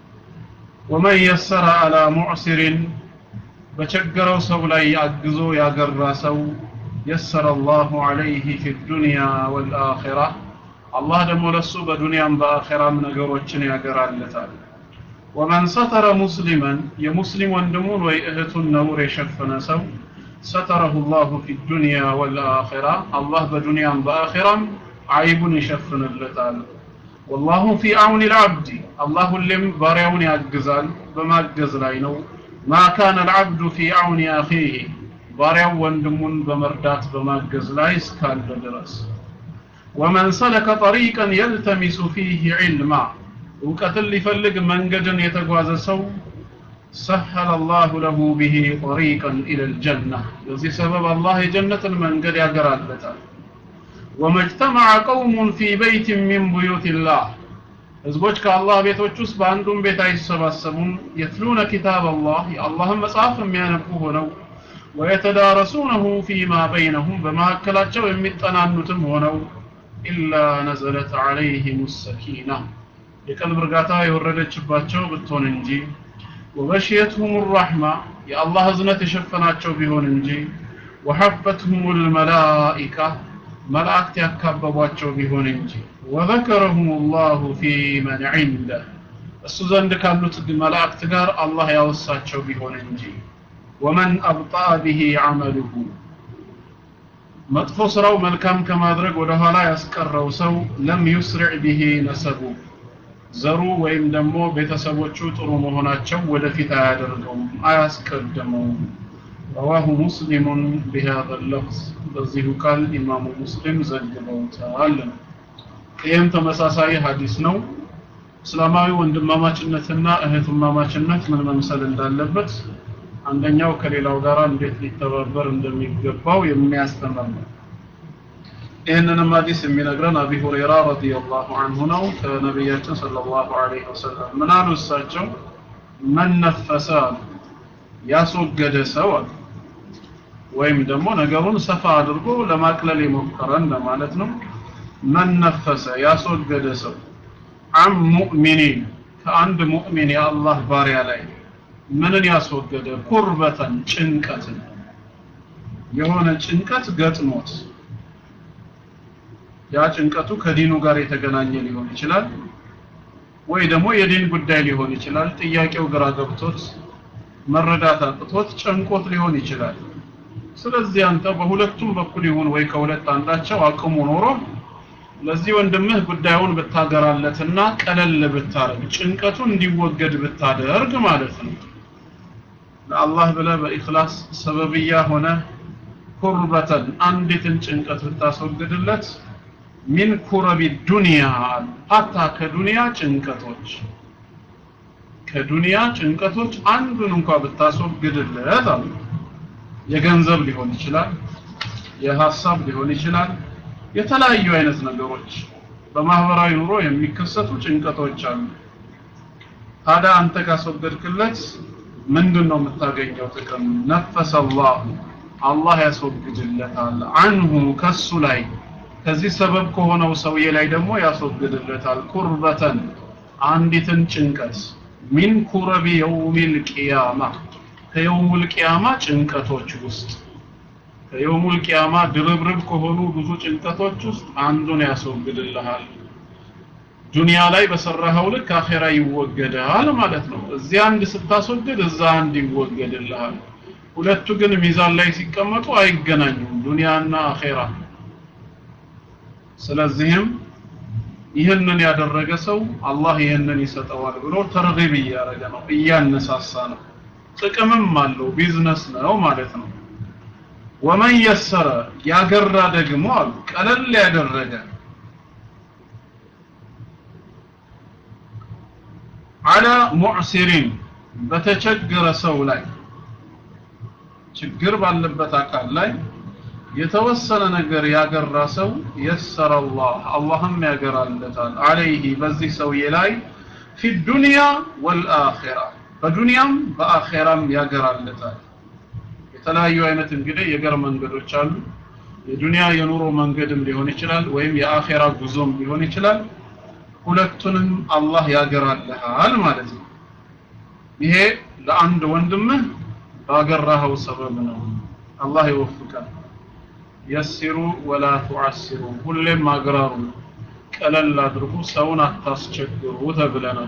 ወመን የሰረ አላ ሙዕሲሪን በቸገረው ሰው ላይ አግዞ ያገራ ሰው የሰረ አላሁ ዐለይህ ፊ ዱንያ ወልአኺራ አላህ ደግሞ ለሱ በዱንያም በአኺራም ነገሮችን ያገራለታል ወመን ሰተረ ሙስሊመን የሙስሊም ወንድሙን ወይ እህቱን ነውር የሸፈነ ሰው ሰተረሁ ላሁ ፊ ዱንያ ወልአኺራ አላህ በዱንያም በአኺራም አይቡን ይሸፍንለታል ወላሁ ፊ አውኒ ልዓብዲ አላህ ሁሌም ባሪያውን ያግዛል በማገዝ ላይ ነው ማ ካነ ልዓብዱ ፊ አውኒ አኺህ ባሪያው ወንድሙን በመርዳት በማገዝ ላይ እስካለ ድረስ ومن سلك طريقا يلتمس فيه علما እውቀትን ሊፈልግ መንገድን የተጓዘ ሰው ሰሐለ አላሁ ለሁ ብሂ ጠሪቀን ኢለ ልጀና በዚህ ሰበብ አላህ የጀነትን መንገድ ያገራለታል ወመጅተመዐ ቀውሙን ፊ በይት ሚን ቡዩት ላህ ህዝቦች ከአላህ ቤቶች ውስጥ በአንዱም ቤት አይሰባሰቡም የትሉነ ኪታብ አላህ የአላህን መጽሐፍ የሚያነቡ ሆነው ወየተዳረሱነሁ ፊማ በይነሁም በመካከላቸው የሚጠናኑትም ሆነው ኢላ ነዘለት ዐለይሂም ሰኪና የቀልብ እርጋታ የወረደችባቸው ብትሆን እንጂ ወበሽየትሁም ራሕማ የአላህ እዝነት የሸፈናቸው ቢሆን እንጂ ወሐፈትሁም ልመላኢካ መላእክት ያካበቧቸው ቢሆን እንጂ ወዘከረሁም ላሁ ፊ መን ዒንደህ እሱ ዘንድ ካሉት መላእክት ጋር አላህ ያወሳቸው ቢሆን እንጂ ወመን አብጣ ብሂ ዐመሉሁ መጥፎ ስራው መልካም ከማድረግ ወደ ኋላ ያስቀረው ሰው ለም ዩስሪዕ ብሂ ነሰቡ ዘሩ ወይም ደግሞ ቤተሰቦቹ ጥሩ መሆናቸው ወደፊት አያደርገውም አያስቀድመውም ረዋሁ ሙስሊሙን ቢሃذ اللفظ በዚሁ ቃል ኢማሙ ሙስሊም ዘግበውታል ይህም ተመሳሳይ ሀዲስ ነው እስላማዊ ወንድማማችነትና እህትማማችነት ምን መምሰል እንዳለበት አንደኛው ከሌላው ጋር እንዴት ሊተባበር እንደሚገባው የሚያስተምር ነው ይህንንም ሀዲስ የሚነግረን አቢ ሁረይራ ረዲየላሁ አንሁ ነው ከነቢያችን ሰለላሁ ዐለይሂ ወሰለም ምን አሉ እሳቸው መን ነፈሰ አሉ ያስወገደ ሰው አሉ ወይም ደግሞ ነገሩን ሰፋ አድርጎ ለማቅለል የሞከረ እንደማለት ነው መን ነፈሰ ያስወገደ ሰው አም ሙእሚኒን ከአንድ ሙእሚን የአላህ ባሪያ ላይ ምንን ያስወገደ ኩርበተን ጭንቀትን የሆነ ጭንቀት ገጥሞት ያ ጭንቀቱ ከዲኑ ጋር የተገናኘ ሊሆን ይችላል ወይ ደግሞ የዲን ጉዳይ ሊሆን ይችላል ጥያቄው ግራ ገብቶት መረዳት አቅቶት ጨንቆት ሊሆን ይችላል ስለዚህ አንተ በሁለቱም በኩል ይሁን ወይ ከሁለት አንዳቸው አቅሙ ኖሮ ለዚህ ወንድምህ ጉዳዩን ብታገራለትና ቀለል ብታረግ ጭንቀቱ እንዲወገድ ብታደርግ ማለት ነው ለአላህ ብለህ በኢኽላስ ሰበብያ ሆነ ኩርበተን አንዲትን ጭንቀት ብታስወግድለት ሚን ኩረቢ ዱንያ ሀታ ከዱንያ ጭንቀቶች ከዱንያ ጭንቀቶች አንዱን እንኳ ብታስወግድለት አሉ የገንዘብ ሊሆን ይችላል የሀሳብ ሊሆን ይችላል የተለያዩ አይነት ነገሮች በማህበራዊ ኑሮ የሚከሰቱ ጭንቀቶች አሉ ታዲያ አንተ ካስወገድክለት ምንድን ነው የምታገኘው ጥቅም ነፈሰ አላሁ አላህ ያስወግድለታል አንሁ ከሱ ላይ ከዚህ ሰበብ ከሆነው ሰውዬ ላይ ደግሞ ያስወግድለታል ኩርበተን አንዲትን ጭንቀት ሚን ኩረቢ የውሚል ቂያማ ከየውሙል ቂያማ ጭንቀቶች ውስጥ ከየውሙል ቂያማ ድርብርብ ከሆኑ ብዙ ጭንቀቶች ውስጥ አንዱን ያስወግድልሃል ዱንያ ላይ በሰራኸው ልክ አኼራ ይወገዳል ማለት ነው እዚህ አንድ ስታስወግድ እዛ አንድ ይወገድልሃል ሁለቱ ግን ሚዛን ላይ ሲቀመጡ አይገናኙም ዱንያና አኼራ ስለዚህም ይህንን ያደረገ ሰው አላህ ይህንን ይሰጠዋል ብሎ ተርጊብ እያደረገ ነው እያነሳሳ ነው ጥቅምም አለው ቢዝነስ ነው ማለት ነው ወመን የሰረ ያገራ ደግሞ አሉ ቀለል ያደረገ አላ ሙዕሲሪን በተቸገረ ሰው ላይ ችግር ባለበት አካል ላይ የተወሰነ ነገር ያገራ ሰው የሰረ አላህ አላህም ያገራለታል አለይህ በዚህ ሰውዬ ላይ ፊ ዱንያ ወልአኺራ በዱንያም በአኼራም ያገራለታል የተለያዩ አይነት እንግዲህ የገር መንገዶች አሉ የዱንያ የኑሮ መንገድም ሊሆን ይችላል ወይም የአኼራ ጉዞም ሊሆን ይችላል ሁለቱንም አላህ ያገራልሃል ማለት ነው ይሄ ለአንድ ወንድምህ ባገራኸው ሰበብ ነው አላህ ይወፍቃል የሲሩ ወላ ቱዓሲሩ ሁሌም አግራሩ ቀለል አድርጉ ሰውን አታስቸግሩ ተብለናል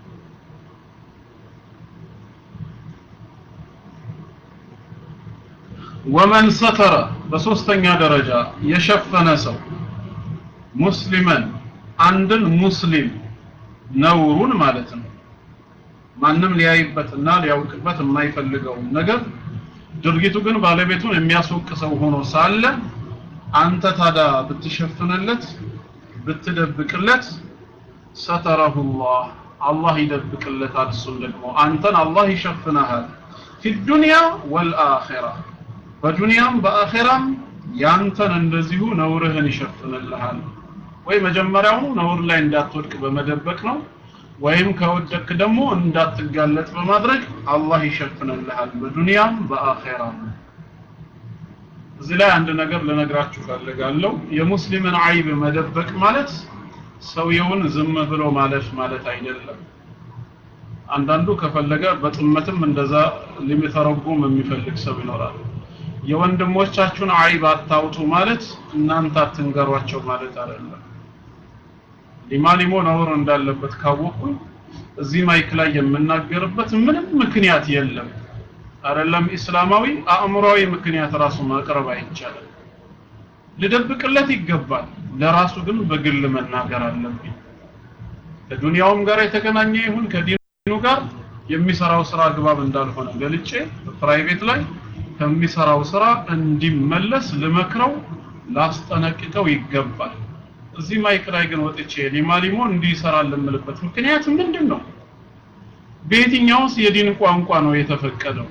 ወመን ሰተረ በሶስተኛ ደረጃ የሸፈነ ሰው ሙስሊመን አንድን ሙስሊም ነውሩን ማለት ነው ማንም ሊያይበትና ሊያውቅበት የማይፈልገውን ነገር ድርጊቱ ግን ባለቤቱን የሚያስወቅሰው ሆኖ ሳለ አንተ ታዲያ ብትሸፍንለት ብትደብቅለት ሰተረሁላህ አላህ ይደብቅለታል እሱን ደግሞ አንተን አላህ ይሸፍነሃል ፊ ዱንያ ወልአኺራ በዱንያም በአኺራም ያንተን እንደዚሁ ነውርህን ይሸፍንልሃል ወይ መጀመሪያውኑ ነውር ላይ እንዳትወድቅ በመደበቅ ነው ወይም ከወደክ ደግሞ እንዳትጋለጥ በማድረግ አላህ ይሸፍንልሃል በዱንያም በአኺራም እዚህ ላይ አንድ ነገር ልነግራችሁ ፈልጋለሁ የሙስሊምን አይብ መደበቅ ማለት ሰውየውን ዝም ብሎ ማለፍ ማለት አይደለም አንዳንዱ ከፈለገ በጥመትም እንደዛ ሊተረጉም የሚፈልግ ሰው ይኖራል የወንድሞቻችሁን አይብ አታውጡ ማለት እናንተ አትንገሯቸው ማለት አይደለም ሊማሊሞ ነውር እንዳለበት ካወቅኩኝ እዚህ ማይክ ላይ የምናገርበት ምንም ምክንያት የለም አይደለም እስላማዊ አእምሯዊ ምክንያት ራሱ ማቅረብ አይቻልም ልደብቅለት ይገባል ለራሱ ግን በግል መናገር አለብኝ ከዱንያውም ጋር የተገናኘ ይሁን ከዲኑ ጋር የሚሰራው ስራ አግባብ እንዳልሆነ ገልጬ ፕራይቬት ላይ ከሚሰራው ስራ እንዲመለስ ልመክረው ላስጠነቅቀው ይገባል እዚህ ማይክ ላይ ግን ወጥቼ ሊማ ሊሞ እንዲሰራ ልምልበት ምክንያት ምንድን ነው በየትኛውስ የዲን ቋንቋ ነው የተፈቀደው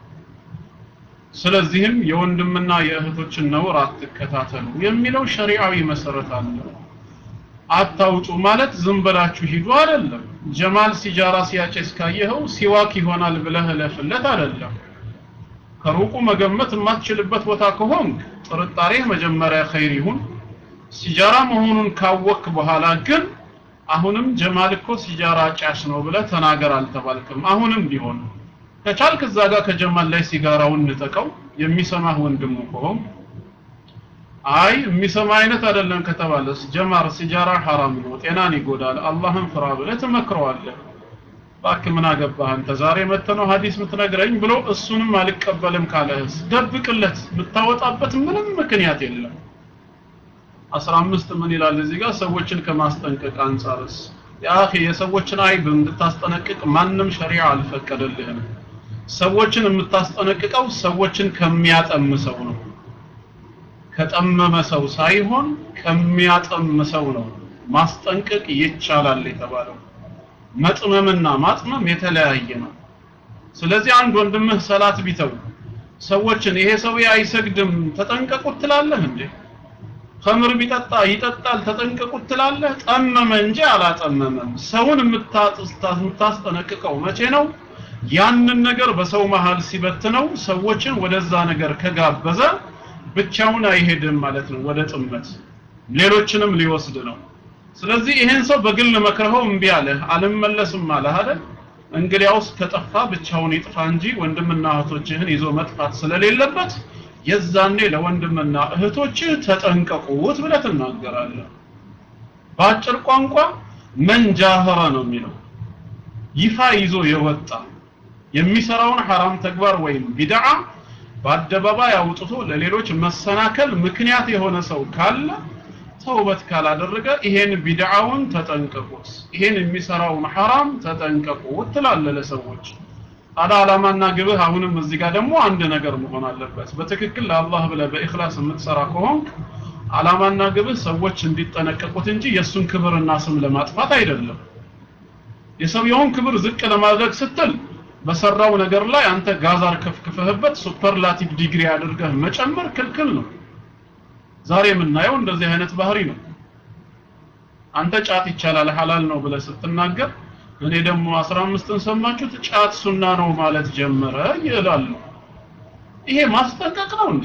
ስለዚህም የወንድምና የእህቶችን ነውር አትከታተሉ የሚለው ሸሪዓዊ መሰረት አለው አታውጡ ማለት ዝም ብላችሁ ሂዱ አይደለም ጀማል ሲጃራ ሲያጨስ ካየኸው ሲዋክ ይሆናል ብለህ ለፍለት አይደለም ከሩቁ መገመት የማትችልበት ቦታ ከሆንክ ጥርጣሬ መጀመሪያ ኸይር ይሁን ሲጃራ መሆኑን ካወክ በኋላ ግን አሁንም ጀማል እኮ ሲጃራ ጫሽ ነው ብለህ ተናገር አልተባልክም አሁንም ቢሆን ከቻልክ እዛ ጋር ከጀማል ላይ ሲጋራውን ንጠቀው የሚሰማህ ወንድሙ ከሆን አይ የሚሰማ አይነት አይደለም ከተባለስ ጀማር ሲጃራ ሐራም ነው ጤናን ይጎዳል አላህን ፍራ ብለህ ትመክረዋለህ እባክህ ምን አገባህ አንተ ዛሬ መጥተህ ነው ሐዲስ የምትነግረኝ ብሎ እሱንም አልቀበልም ካለህስ ደብቅለት የምታወጣበት ምንም ምክንያት የለም 15 ምን ይላል እዚህ ጋር ሰዎችን ከማስጠንቀቅ አንጻርስ ያኺ የሰዎችን አይብ እንድታስጠነቅቅ ማንም ሸሪዓ አልፈቀደልህም ሰዎችን የምታስጠነቅቀው ሰዎችን ከሚያጠም ሰው ነው ከጠመመ ሰው ሳይሆን ከሚያጠም ሰው ነው ማስጠንቀቅ ይቻላል የተባለው መጥመምና ማጥመም የተለያየ ነው ስለዚህ አንድ ወንድምህ ሰላት ቢተው ሰዎችን ይሄ ሰው አይሰግድም ተጠንቀቁት ትላለህ እንዴ ከምር ቢጠጣ ይጠጣል ተጠንቀቁት ትላለህ ጠመመ እንጂ አላጠመመም ሰውን የምታስጠነቅቀው መቼ ነው ያንን ነገር በሰው መሃል ሲበትነው ሰዎችን ወደዛ ነገር ከጋበዘ ብቻውን አይሄድም ማለት ነው ወደ ጥመት ሌሎችንም ሊወስድ ነው ስለዚህ ይሄን ሰው በግል መክረኸው እምቢ አለ አልመለስም አለ አይደል እንግዲያውስ ከጠፋ ብቻውን ይጥፋ እንጂ ወንድምና እህቶችህን ይዞ መጥፋት ስለሌለበት የዛኔ ለወንድምና እህቶችህ ተጠንቀቁት ብለህ ትናገራለህ በአጭር ቋንቋ መንጃህረ ነው የሚለው ይፋ ይዞ የወጣ የሚሰራውን ሐራም ተግባር ወይም ቢድዓ በአደባባይ አውጥቶ ለሌሎች መሰናከል ምክንያት የሆነ ሰው ካለ ተውበት ካላደረገ ይሄን ቢድዓውን ተጠንቀቁት ይሄን የሚሰራውን ሐራም ተጠንቀቁት ትላለህ ለሰዎች ታዲያ ዓላማና ግብህ አሁንም እዚህ ጋር ደግሞ አንድ ነገር መሆን አለበት በትክክል ለአላህ ብለህ በኢኽላስ የምትሰራ ከሆንክ ዓላማና ግብህ ሰዎች እንዲጠነቀቁት እንጂ የእሱን ክብርና ስም ለማጥፋት አይደለም የሰውየውን ክብር ዝቅ ለማድረግ ስትል በሰራው ነገር ላይ አንተ ጋዛር ከፍክፈህበት ሱፐርላቲቭ ዲግሪ አድርገህ መጨመር ክልክል ነው ዛሬ የምናየው እንደዚህ አይነት ባህሪ ነው አንተ ጫት ይቻላል ሐላል ነው ብለህ ስትናገር እኔ ደግሞ 15ን ሰማችሁት ጫት ሱና ነው ማለት ጀመረ ይላሉ ይሄ ማስጠንቀቅ ነው እንዴ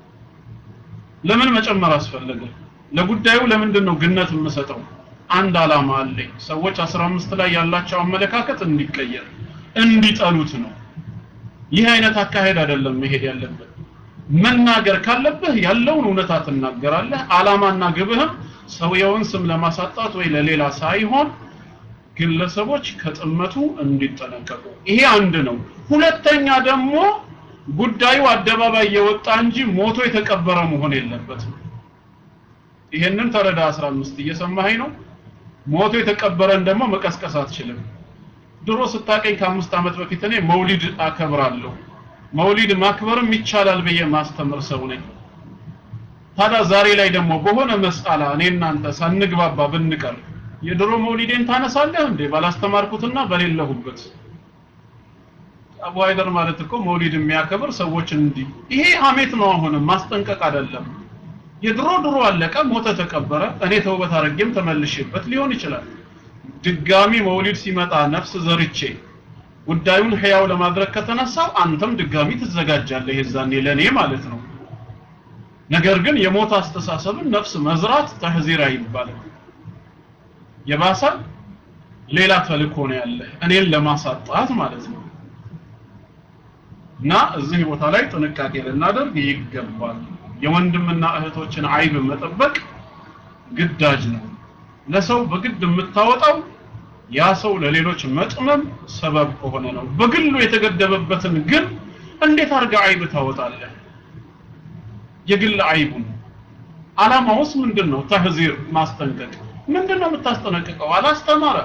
ለምን መጨመር አስፈለገ ለጉዳዩ ለምንድን ነው ግነት የምሰጠው አንድ አላማ አለኝ ሰዎች 15 ላይ ያላቸው አመለካከት እንዲቀየር እንዲጠሉት ነው ይህ አይነት አካሄድ አይደለም መሄድ ያለበት መናገር ካለብህ ያለውን እውነታ ትናገራለህ አላማና ግብህም ሰውየውን ስም ለማሳጣት ወይ ለሌላ ሳይሆን ግለሰቦች ከጥመቱ እንዲጠነቀቁ ይሄ አንድ ነው ሁለተኛ ደግሞ ጉዳዩ አደባባይ የወጣ እንጂ ሞቶ የተቀበረ መሆን የለበትም ይሄንን ተረዳ 15 እየሰማኸኝ ነው ሞቶ የተቀበረን ደግሞ መቀስቀስ አትችልም ድሮ ስታቀኝ ከአምስት ዓመት በፊት እኔ መውሊድ አከብራለሁ መውሊድ ማክበርም ይቻላል ብዬ ማስተምር ሰው ነኝ ታዲያ ዛሬ ላይ ደግሞ በሆነ መስአላ እኔ እናንተ ሳንግባባ ብንቀር የድሮ መውሊዴን ታነሳለህ እንዴ ባላስተማርኩትና በሌለሁበት አቡ አይደር ማለት እኮ መውሊድ የሚያከብር ሰዎች እንዲህ ይሄ ሀሜት ነው አሁንም ማስጠንቀቅ አይደለም የድሮ ድሮ አለቀ ሞተ ተቀበረ እኔ ተውበት አድርጌም ተመልሼበት ሊሆን ይችላል ድጋሚ መውሊድ ሲመጣ ነፍስ ዘርቼ ጉዳዩን ህያው ለማድረግ ከተነሳው አንተም ድጋሚ ትዘጋጃለህ የዛኔ ለኔ ማለት ነው ነገር ግን የሞት አስተሳሰብን ነፍስ መዝራት ተህዚራ ይባላል የባሰ ሌላ ተልኮ ነው ያለ እኔን ለማሳጣት ማለት ነው እና እዚህ ቦታ ላይ ጥንቃቄ ልናደርግ ይገባል የወንድምና እህቶችን አይብ መጠበቅ ግዳጅ ነው ለሰው በግድ የምታወጣው ያ ሰው ለሌሎች መጥመም ሰበብ ከሆነ ነው በግሉ የተገደበበትን ግን እንዴት አድርጋ አይብ ታወጣለህ የግል አይቡን አላማውስ ምንድን ነው ተህዚር ማስጠንቀቅ ምንድን ነው የምታስጠነቅቀው አላስተማረ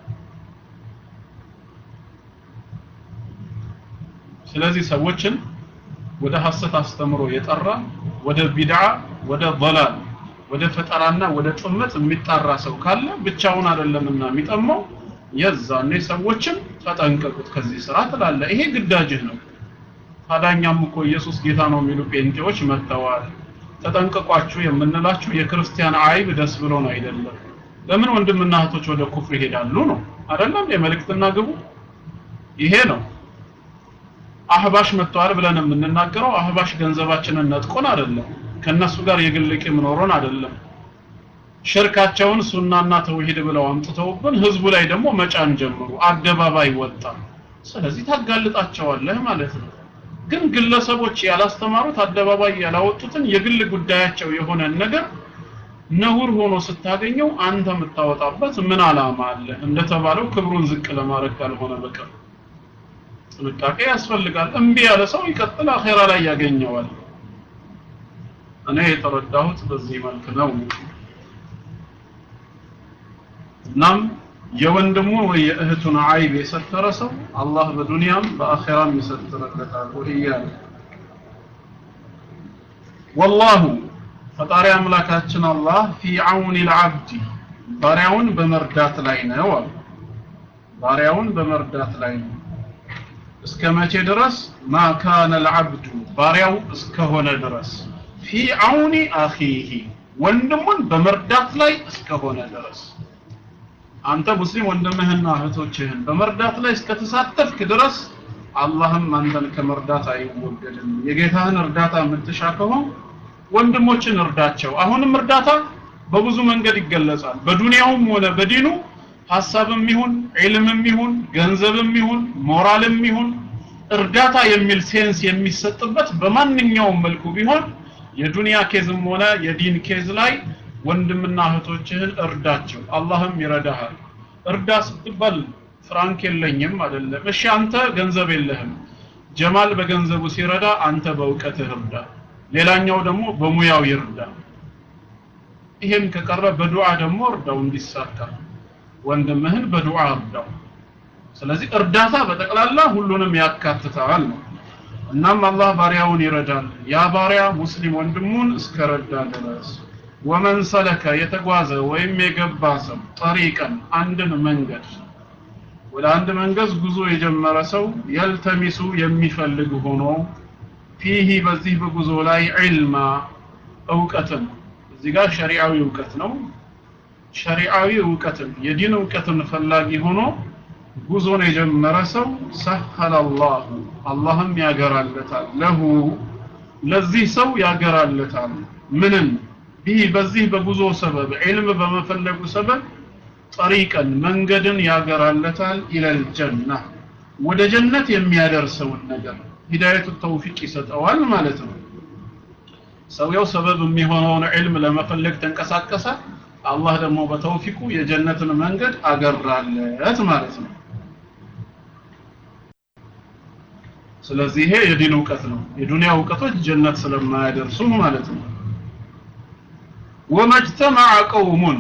ስለዚህ ሰዎችን ወደ ሐሰት አስተምሮ የጠራ ወደ ቢድዓ ወደ ضلال ወደ ፈጠራና ወደ ጥመት የሚጣራ ሰው ካለ ብቻውን አይደለምና የሚጠማው የዛኔ ሰዎችን ተጠንቀቁት ከዚህ ስራ ትላለ ይሄ ግዳጅህ ነው ታዳኛም እኮ ኢየሱስ ጌታ ነው የሚሉ ጴንጤዎች መጥተዋል ተጠንቀቋችሁ የምንላችሁ የክርስቲያን አይብ ደስ ብሎን አይደለም ለምን ወንድምና እህቶች ወደ ኩፍር ይሄዳሉ ነው አይደለም የመልእክትና ግቡ ይሄ ነው አህባሽ መጥተዋል ብለን የምንናገረው አህባሽ ገንዘባችንን ነጥቆን አይደለም ከነሱ ጋር የግል ቂም ኖሮን አይደለም ሽርካቸውን ሱናና ተውሂድ ብለው አምጥተውብን ህዝቡ ላይ ደግሞ መጫን ጀምሩ አደባባይ ወጣ ስለዚህ ታጋልጣቸዋለህ ማለት ነው ግን ግለሰቦች ያላስተማሩት አደባባይ ያላወጡትን የግል ጉዳያቸው የሆነን ነገር ነውር ሆኖ ስታገኘው አንተ የምታወጣበት ምን አላማ አለ እንደተባለው ክብሩን ዝቅ ለማድረግ ካልሆነ በቀር ጥንቃቄ ያስፈልጋል እምቢ ያለ ሰው ይቀጥል አኼራ ላይ ያገኘዋል እኔ የተረዳሁት በዚህ መልክ ነው እናም የወንድሙ ወይ የእህቱን አይብ የሰተረ ሰው አላህ በዱንያም በአኺራም ይሰትርለታል ወህያለ ወላሁ ፈጣሪ አምላካችን አላህ ፊ አውኒ ልዓብዲ ባሪያውን በመርዳት ላይ ነው አሉ ባሪያውን በመርዳት ላይ ነው እስከ መቼ ድረስ ማ ካነ ልዓብዱ ባሪያው እስከሆነ ድረስ ፊ አውኒ አኺሂ ወንድሙን በመርዳት ላይ እስከሆነ ድረስ አንተ ሙስሊም ወንድምህና እህቶችህን በመርዳት ላይ እስከተሳተፍክ ድረስ አላህም አንተን ከመርዳት አይወገድም የጌታህን እርዳታ የምትሻ ከሆን ወንድሞችን እርዳቸው አሁንም እርዳታ በብዙ መንገድ ይገለጻል በዱንያውም ሆነ በዲኑ ሐሳብም ይሁን ዒልምም ይሁን ገንዘብም ይሁን ሞራልም ይሁን እርዳታ የሚል ሴንስ የሚሰጥበት በማንኛውም መልኩ ቢሆን የዱንያ ኬዝም ሆነ የዲን ኬዝ ላይ ወንድምና እህቶችህን እርዳቸው አላህም ይረዳሃል እርዳ ስትባል ፍራንክ የለኝም አይደለም እሺ አንተ ገንዘብ የለህም ጀማል በገንዘቡ ሲረዳ አንተ በእውቀትህ እርዳ ሌላኛው ደግሞ በሙያው ይርዳ ይሄም ከቀረ በዱዓ ደግሞ እርዳው እንዲሳካ ወንድምህን በዱዓ እርዳው ስለዚህ እርዳታ በጠቅላላ ሁሉንም ያካትታል ነው እናም አላህ ባሪያውን ይረዳል ያ ባሪያ ሙስሊም ወንድሙን እስከረዳ ድረስ ወመን ሰለከ የተጓዘ ወይም የገባ ሰው ጠሪቀን አንድን መንገድ ወደ አንድ መንገድ ጉዞ የጀመረ ሰው የልተሚሱ የሚፈልግ ሆኖ ፊሂ በዚህ በጉዞ ላይ ዒልማ እውቀትን እዚህ ጋር ሸሪዓዊ እውቀት ነው ሸሪዓዊ እውቀትን የዲን እውቀትን ፈላጊ ሆኖ ጉዞን የጀመረ ሰው ሰሀለ አላሁ አላህም ያገራለታል ለሁ ለዚህ ሰው ያገራለታል ምንም ይህ በዚህ በጉዞ ሰበብ ዒልም በመፈለጉ ሰበብ ጠሪቀን መንገድን ያገራለታል ኢለል ጀና ወደ ጀነት የሚያደርሰውን ነገር ሂዳየቱ ተውፊቅ ይሰጠዋል ማለት ነው ሰውየው ሰበብ የሚሆነውን ዒልም ለመፈለግ ተንቀሳቀሰ አላህ ደግሞ በተውፊቁ የጀነትን መንገድ አገራለት ማለት ነው ስለዚህ ይሄ የዲን እውቀት ነው የዱንያ እውቀቶች ጀነት ስለማያደርሱ ማለት ነው ወመጅተመዐ ቀውሙን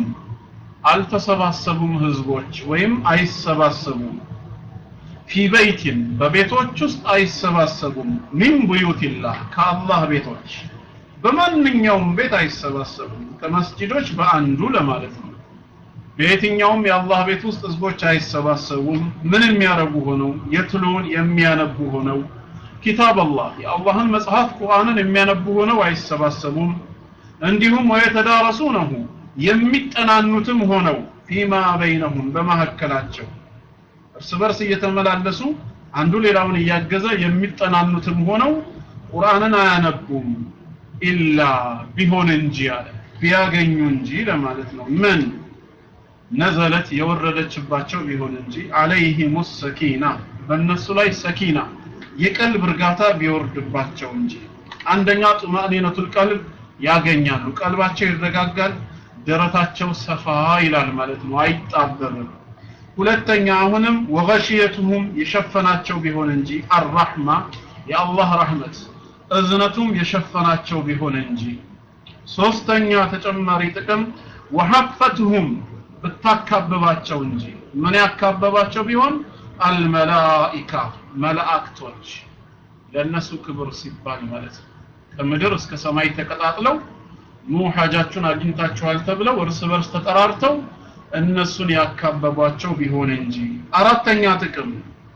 አልተሰባሰቡም ህዝቦች ወይም አይሰባሰቡም ፊ በይቲን በቤቶች ውስጥ አይሰባሰቡም ሚን ቡዩቲላህ ከአላህ ቤቶች በማንኛውም ቤት አይሰባሰቡም ከመስጂዶች በአንዱ ለማለት ነው በየትኛውም የአላህ ቤት ውስጥ ህዝቦች አይሰባሰቡም ምን የሚያረጉ ሆነው የትሉን የሚያነቡ ሆነው ኪታብ አላህ የአላህን መጽሐፍ ቁርአንን የሚያነቡ ሆነው አይሰባሰቡም እንዲሁም ወየተዳረሱነሁ የሚጠናኑትም ሆነው ፊማ በይነሁም በመካከላቸው እርስ በርስ እየተመላለሱ አንዱ ሌላውን እያገዘ የሚጠናኑትም ሆነው ቁርአንን አያነቡም ኢላ ቢሆን እንጂ አለ ቢያገኙ እንጂ ለማለት ነው ምን ነዘለት የወረደችባቸው ቢሆን እንጂ አለይሂም ሰኪና በእነሱ ላይ ሰኪና የቀልብ እርጋታ ቢወርድባቸው እንጂ አንደኛ ጡማእኒነቱል ቀልብ ያገኛሉ ቀልባቸው ይረጋጋል ደረታቸው ሰፋ ይላል ማለት ነው አይጣበብም ሁለተኛ አሁንም ወገሽየቱሁም የሸፈናቸው ቢሆን እንጂ አራህማ የአላህ ረህመት እዝነቱም የሸፈናቸው ቢሆን እንጂ ሶስተኛ ተጨማሪ ጥቅም ወሐፈትሁም ብታካብባቸው እንጂ ምን ያካበባቸው ቢሆን አልመላኢካ መላእክቶች ለእነሱ ክብር ሲባል ማለት ነው ከምድር እስከ ሰማይ ተቀጣጥለው ኑ ሐጃችሁን አግኝታችኋል ተብለው እርስ በርስ ተጠራርተው እነሱን ያካበቧቸው ቢሆን እንጂ አራተኛ ጥቅም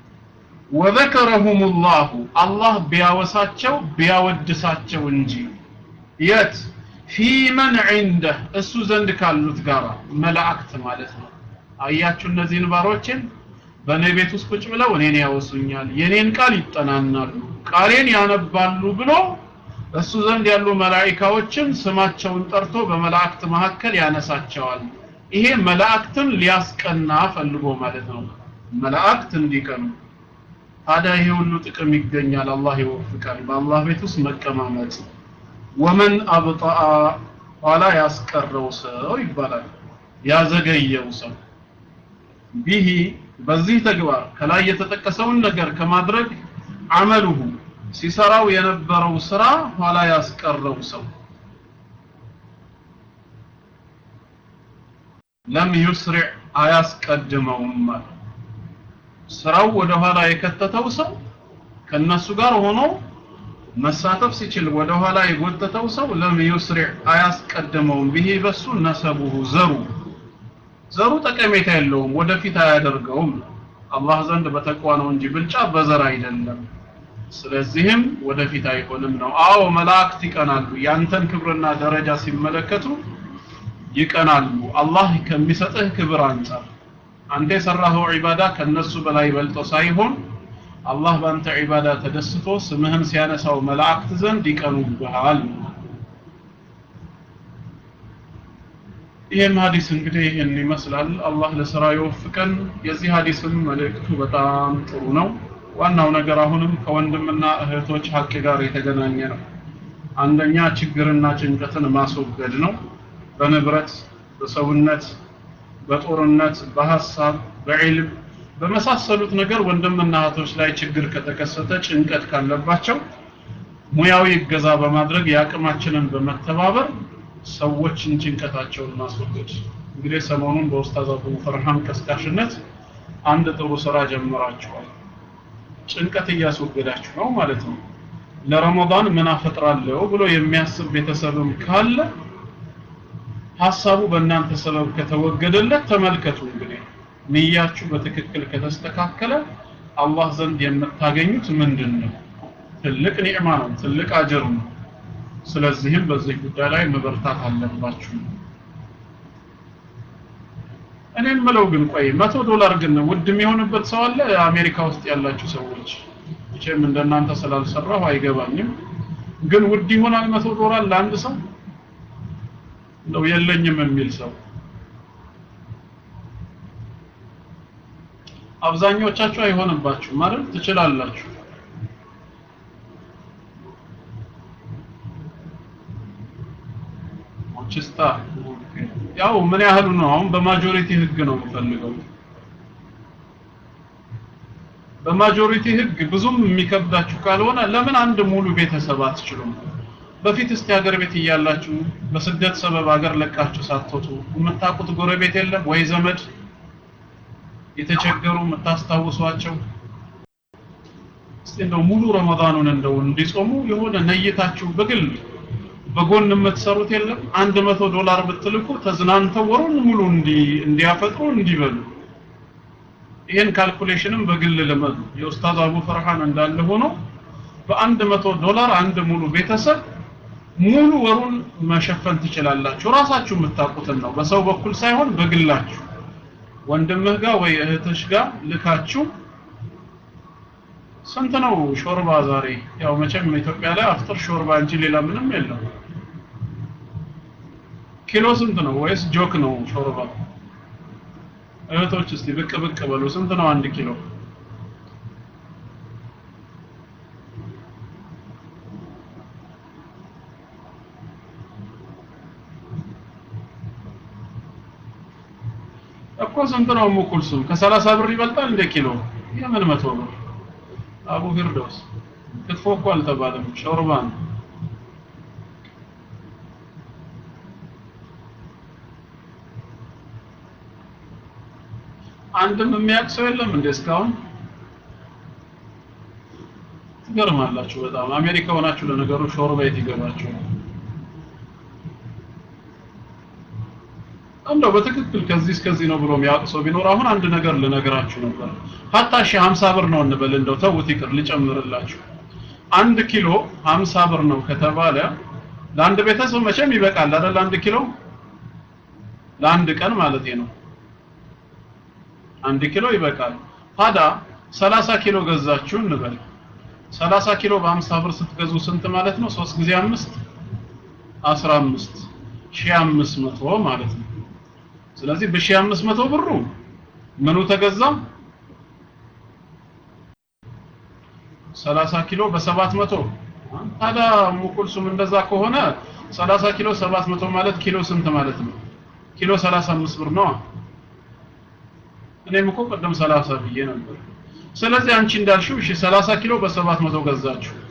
ወዘከረሁም ላሁ አላህ ቢያወሳቸው ቢያወድሳቸው እንጂ የት ፊመን ዒንደህ እሱ ዘንድ ካሉት ጋር መላእክት ማለት ነው አያችሁ እነዚህን ባሮችን በእኔ ቤት ውስጥ ቁጭ ብለው እኔን ያወሱኛል የኔን ቃል ይጠናናሉ ቃሌን ያነባሉ ብሎ እሱ ዘንድ ያሉ መላኢካዎችን ስማቸውን ጠርቶ በመላእክት መካከል ያነሳቸዋል ይሄ መላእክትን ሊያስቀና ፈልጎ ማለት ነው መላእክት እንዲቀኑ ታዲያ ይሄ ሁሉ ጥቅም ይገኛል አላህ ይወፍቃል በአላህ ቤት ውስጥ መቀማመጥ ወመን አብጣአ ኋላ ያስቀረው ሰው ይባላል ያዘገየው ሰው ቢሂ በዚህ ተግባር ከላይ የተጠቀሰውን ነገር ከማድረግ አመሉሁ ሲሰራው የነበረው ስራ ኋላ ያስቀረው ሰው ለም ዩስሪዕ አያስቀድመውም ስራው ወደ ኋላ የከተተው ሰው ከነሱ ጋር ሆኖ መሳተፍ ሲችል ወደ ኋላ የጎተተው ሰው ለም ዩስሪዕ አያስቀድመውም ብሄ በሱ ነሰቡሁ ዘሩ ዘሩ ጠቀሜታ የለውም ወደፊት አያደርገውም አላህ ዘንድ በተቋ ነው እንጂ ብልጫ በዘር አይደለም ስለዚህም ወደፊት አይሆንም ነው አዎ መላእክት ይቀናሉ ያንተን ክብርና ደረጃ ሲመለከቱ ይቀናሉ አላህ ከሚሰጥህ ክብር አንጻር አንተ የሰራኸው ዒባዳ ከነሱ በላይ በልጦ ሳይሆን አላህ በአንተ ዒባዳ ተደስቶ ስምህን ሲያነሳው መላእክት ዘንድ ይቀኑብሃል ይህም ሀዲስ እንግዲህ ይህን ይመስላል አላህ ለስራ ይወፍቀን የዚህ ሀዲስም መልእክቱ በጣም ጥሩ ነው ዋናው ነገር አሁንም ከወንድምና እህቶች ሀቅ ጋር የተገናኘ ነው አንደኛ ችግርና ጭንቀትን ማስወገድ ነው በንብረት በሰውነት በጦርነት በሀሳብ በዒልም በመሳሰሉት ነገር ወንድምና እህቶች ላይ ችግር ከተከሰተ ጭንቀት ካለባቸው ሙያዊ እገዛ በማድረግ የአቅማችንን በመተባበር ሰዎችን ጭንቀታቸውን ማስወገድ እንግዲህ ሰሞኑን በኡስታዝ አቡ ፈርሃን ቀስቃሽነት አንድ ጥሩ ስራ ጀምራችኋል ጭንቀት እያስወገዳችሁ ነው ማለት ነው ለረመዳን ምን አፈጥራለሁ ብሎ የሚያስብ ቤተሰብም ካለ ሀሳቡ በእናንተ ሰበብ ከተወገደለት ተመልከቱ እንግዲህ ንያችሁ በትክክል ከተስተካከለ አላህ ዘንድ የምታገኙት ምንድን ነው ትልቅ ኒዕማ ነው ትልቅ አጅር ነው ስለዚህም በዚህ ጉዳይ ላይ መበርታት አለባችሁ እኔ የምለው ግን ቆይ መቶ ዶላር ግን ውድ የሚሆንበት ሰው አለ አሜሪካ ውስጥ ያላችሁ ሰዎች መቼም እንደናንተ ስላልሰራሁ አይገባኝም ግን ውድ ይሆናል መቶ ዶላር ለአንድ ሰው ነው የለኝም የሚል ሰው አብዛኞቻችሁ አይሆንባችሁ ማለት ትችላላችሁ ችስታ ያው ምን ያህሉ ነው አሁን በማጆሪቲ ህግ ነው የምፈልገው በማጆሪቲ ህግ ብዙም የሚከብዳችሁ ካልሆነ ለምን አንድ ሙሉ ቤተሰብ አትችሉም በፊት እስቲ ሀገር ቤት እያላችሁ በስደት ሰበብ ሀገር ለቃችሁ ሳትወጡ የምታውቁት ጎረቤት የለም ወይ ዘመድ የተቸገሩ የምታስታውሷቸው እስቲ እንደው ሙሉ ረመዳኑን እንደው እንዲጾሙ የሆነ ነይታችሁ በግል በጎን የምትሰሩት የለም አንድ መቶ ዶላር ብትልኩ ተዝናንተው ወሩን ሙሉ እንዲ እንዲያፈጥሩ እንዲበሉ ይህን ካልኩሌሽንም በግል ልመዱ የኡስታዝ አቡ ፈርሃን እንዳለ ሆኖ በአንድ መቶ ዶላር አንድ ሙሉ ቤተሰብ ሙሉ ወሩን መሸፈን ትችላላችሁ ራሳችሁ የምታውቁትን ነው በሰው በኩል ሳይሆን በግላችሁ ወንድምህ ጋር ወይ እህትሽ ጋር ልካችሁ ስንት ነው ሾርባ ዛሬ ያው መቼም ኢትዮጵያ ላይ አፍጥር ሾርባ እንጂ ሌላ ምንም የለም ኪሎ ስንት ነው ወይስ ጆክ ነው ሾርባ እህቶች እስቲ ብቅ ብቅ በሉ ስንት ነው አንድ ኪሎ እኮ ስንት ነው ሙኩልሱም ከሰላሳ ብር ይበልጣል እንደ ኪሎ የምን መቶ ብር አቡ ፊርዶስ ክትፎ እኮ አልተባለም ሾርባ ነው አንድም የሚያውቅ ሰው የለም እንደ እስካሁን ትገርማላችሁ በጣም አሜሪካ ሆናችሁ ለነገሩ ሾርባ የት ይገባችሁ እንደው በትክክል ከዚህ እስከዚህ ነው ብሎ የሚያውቅ ሰው ቢኖር አሁን አንድ ነገር ልነግራችሁ ነበር ሀታ ሺ 50 ብር ነው እንበል እንደው ተውት ይቅር ልጨምርላችሁ አንድ ኪሎ 50 ብር ነው ከተባለ ለአንድ ቤተሰብ መቼም ይበቃል አይደል አንድ ኪሎ ለአንድ ቀን ማለት ነው አንድ ኪሎ ይበቃል ታዲያ 30 ኪሎ ገዛችሁ እንበል 30 ኪሎ በ50 ብር ስትገዙ ስንት ማለት ነው 3 ጊዜ 5 15 1500 ማለት ነው ስለዚህ በ1500 ብሩ ምኑ ተገዛ 30 ኪሎ በ700 ታዲያ ሙኩልሱም እንደዛ ከሆነ 30 ኪሎ 700 ማለት ኪሎ ስንት ማለት ነው ኪሎ 35 ብር ነው እኔም እኮ ቀደም 30 ብዬ ነበር ስለዚህ አንቺ እንዳልሽው እሺ 30 ኪሎ በ700 ገዛችሁ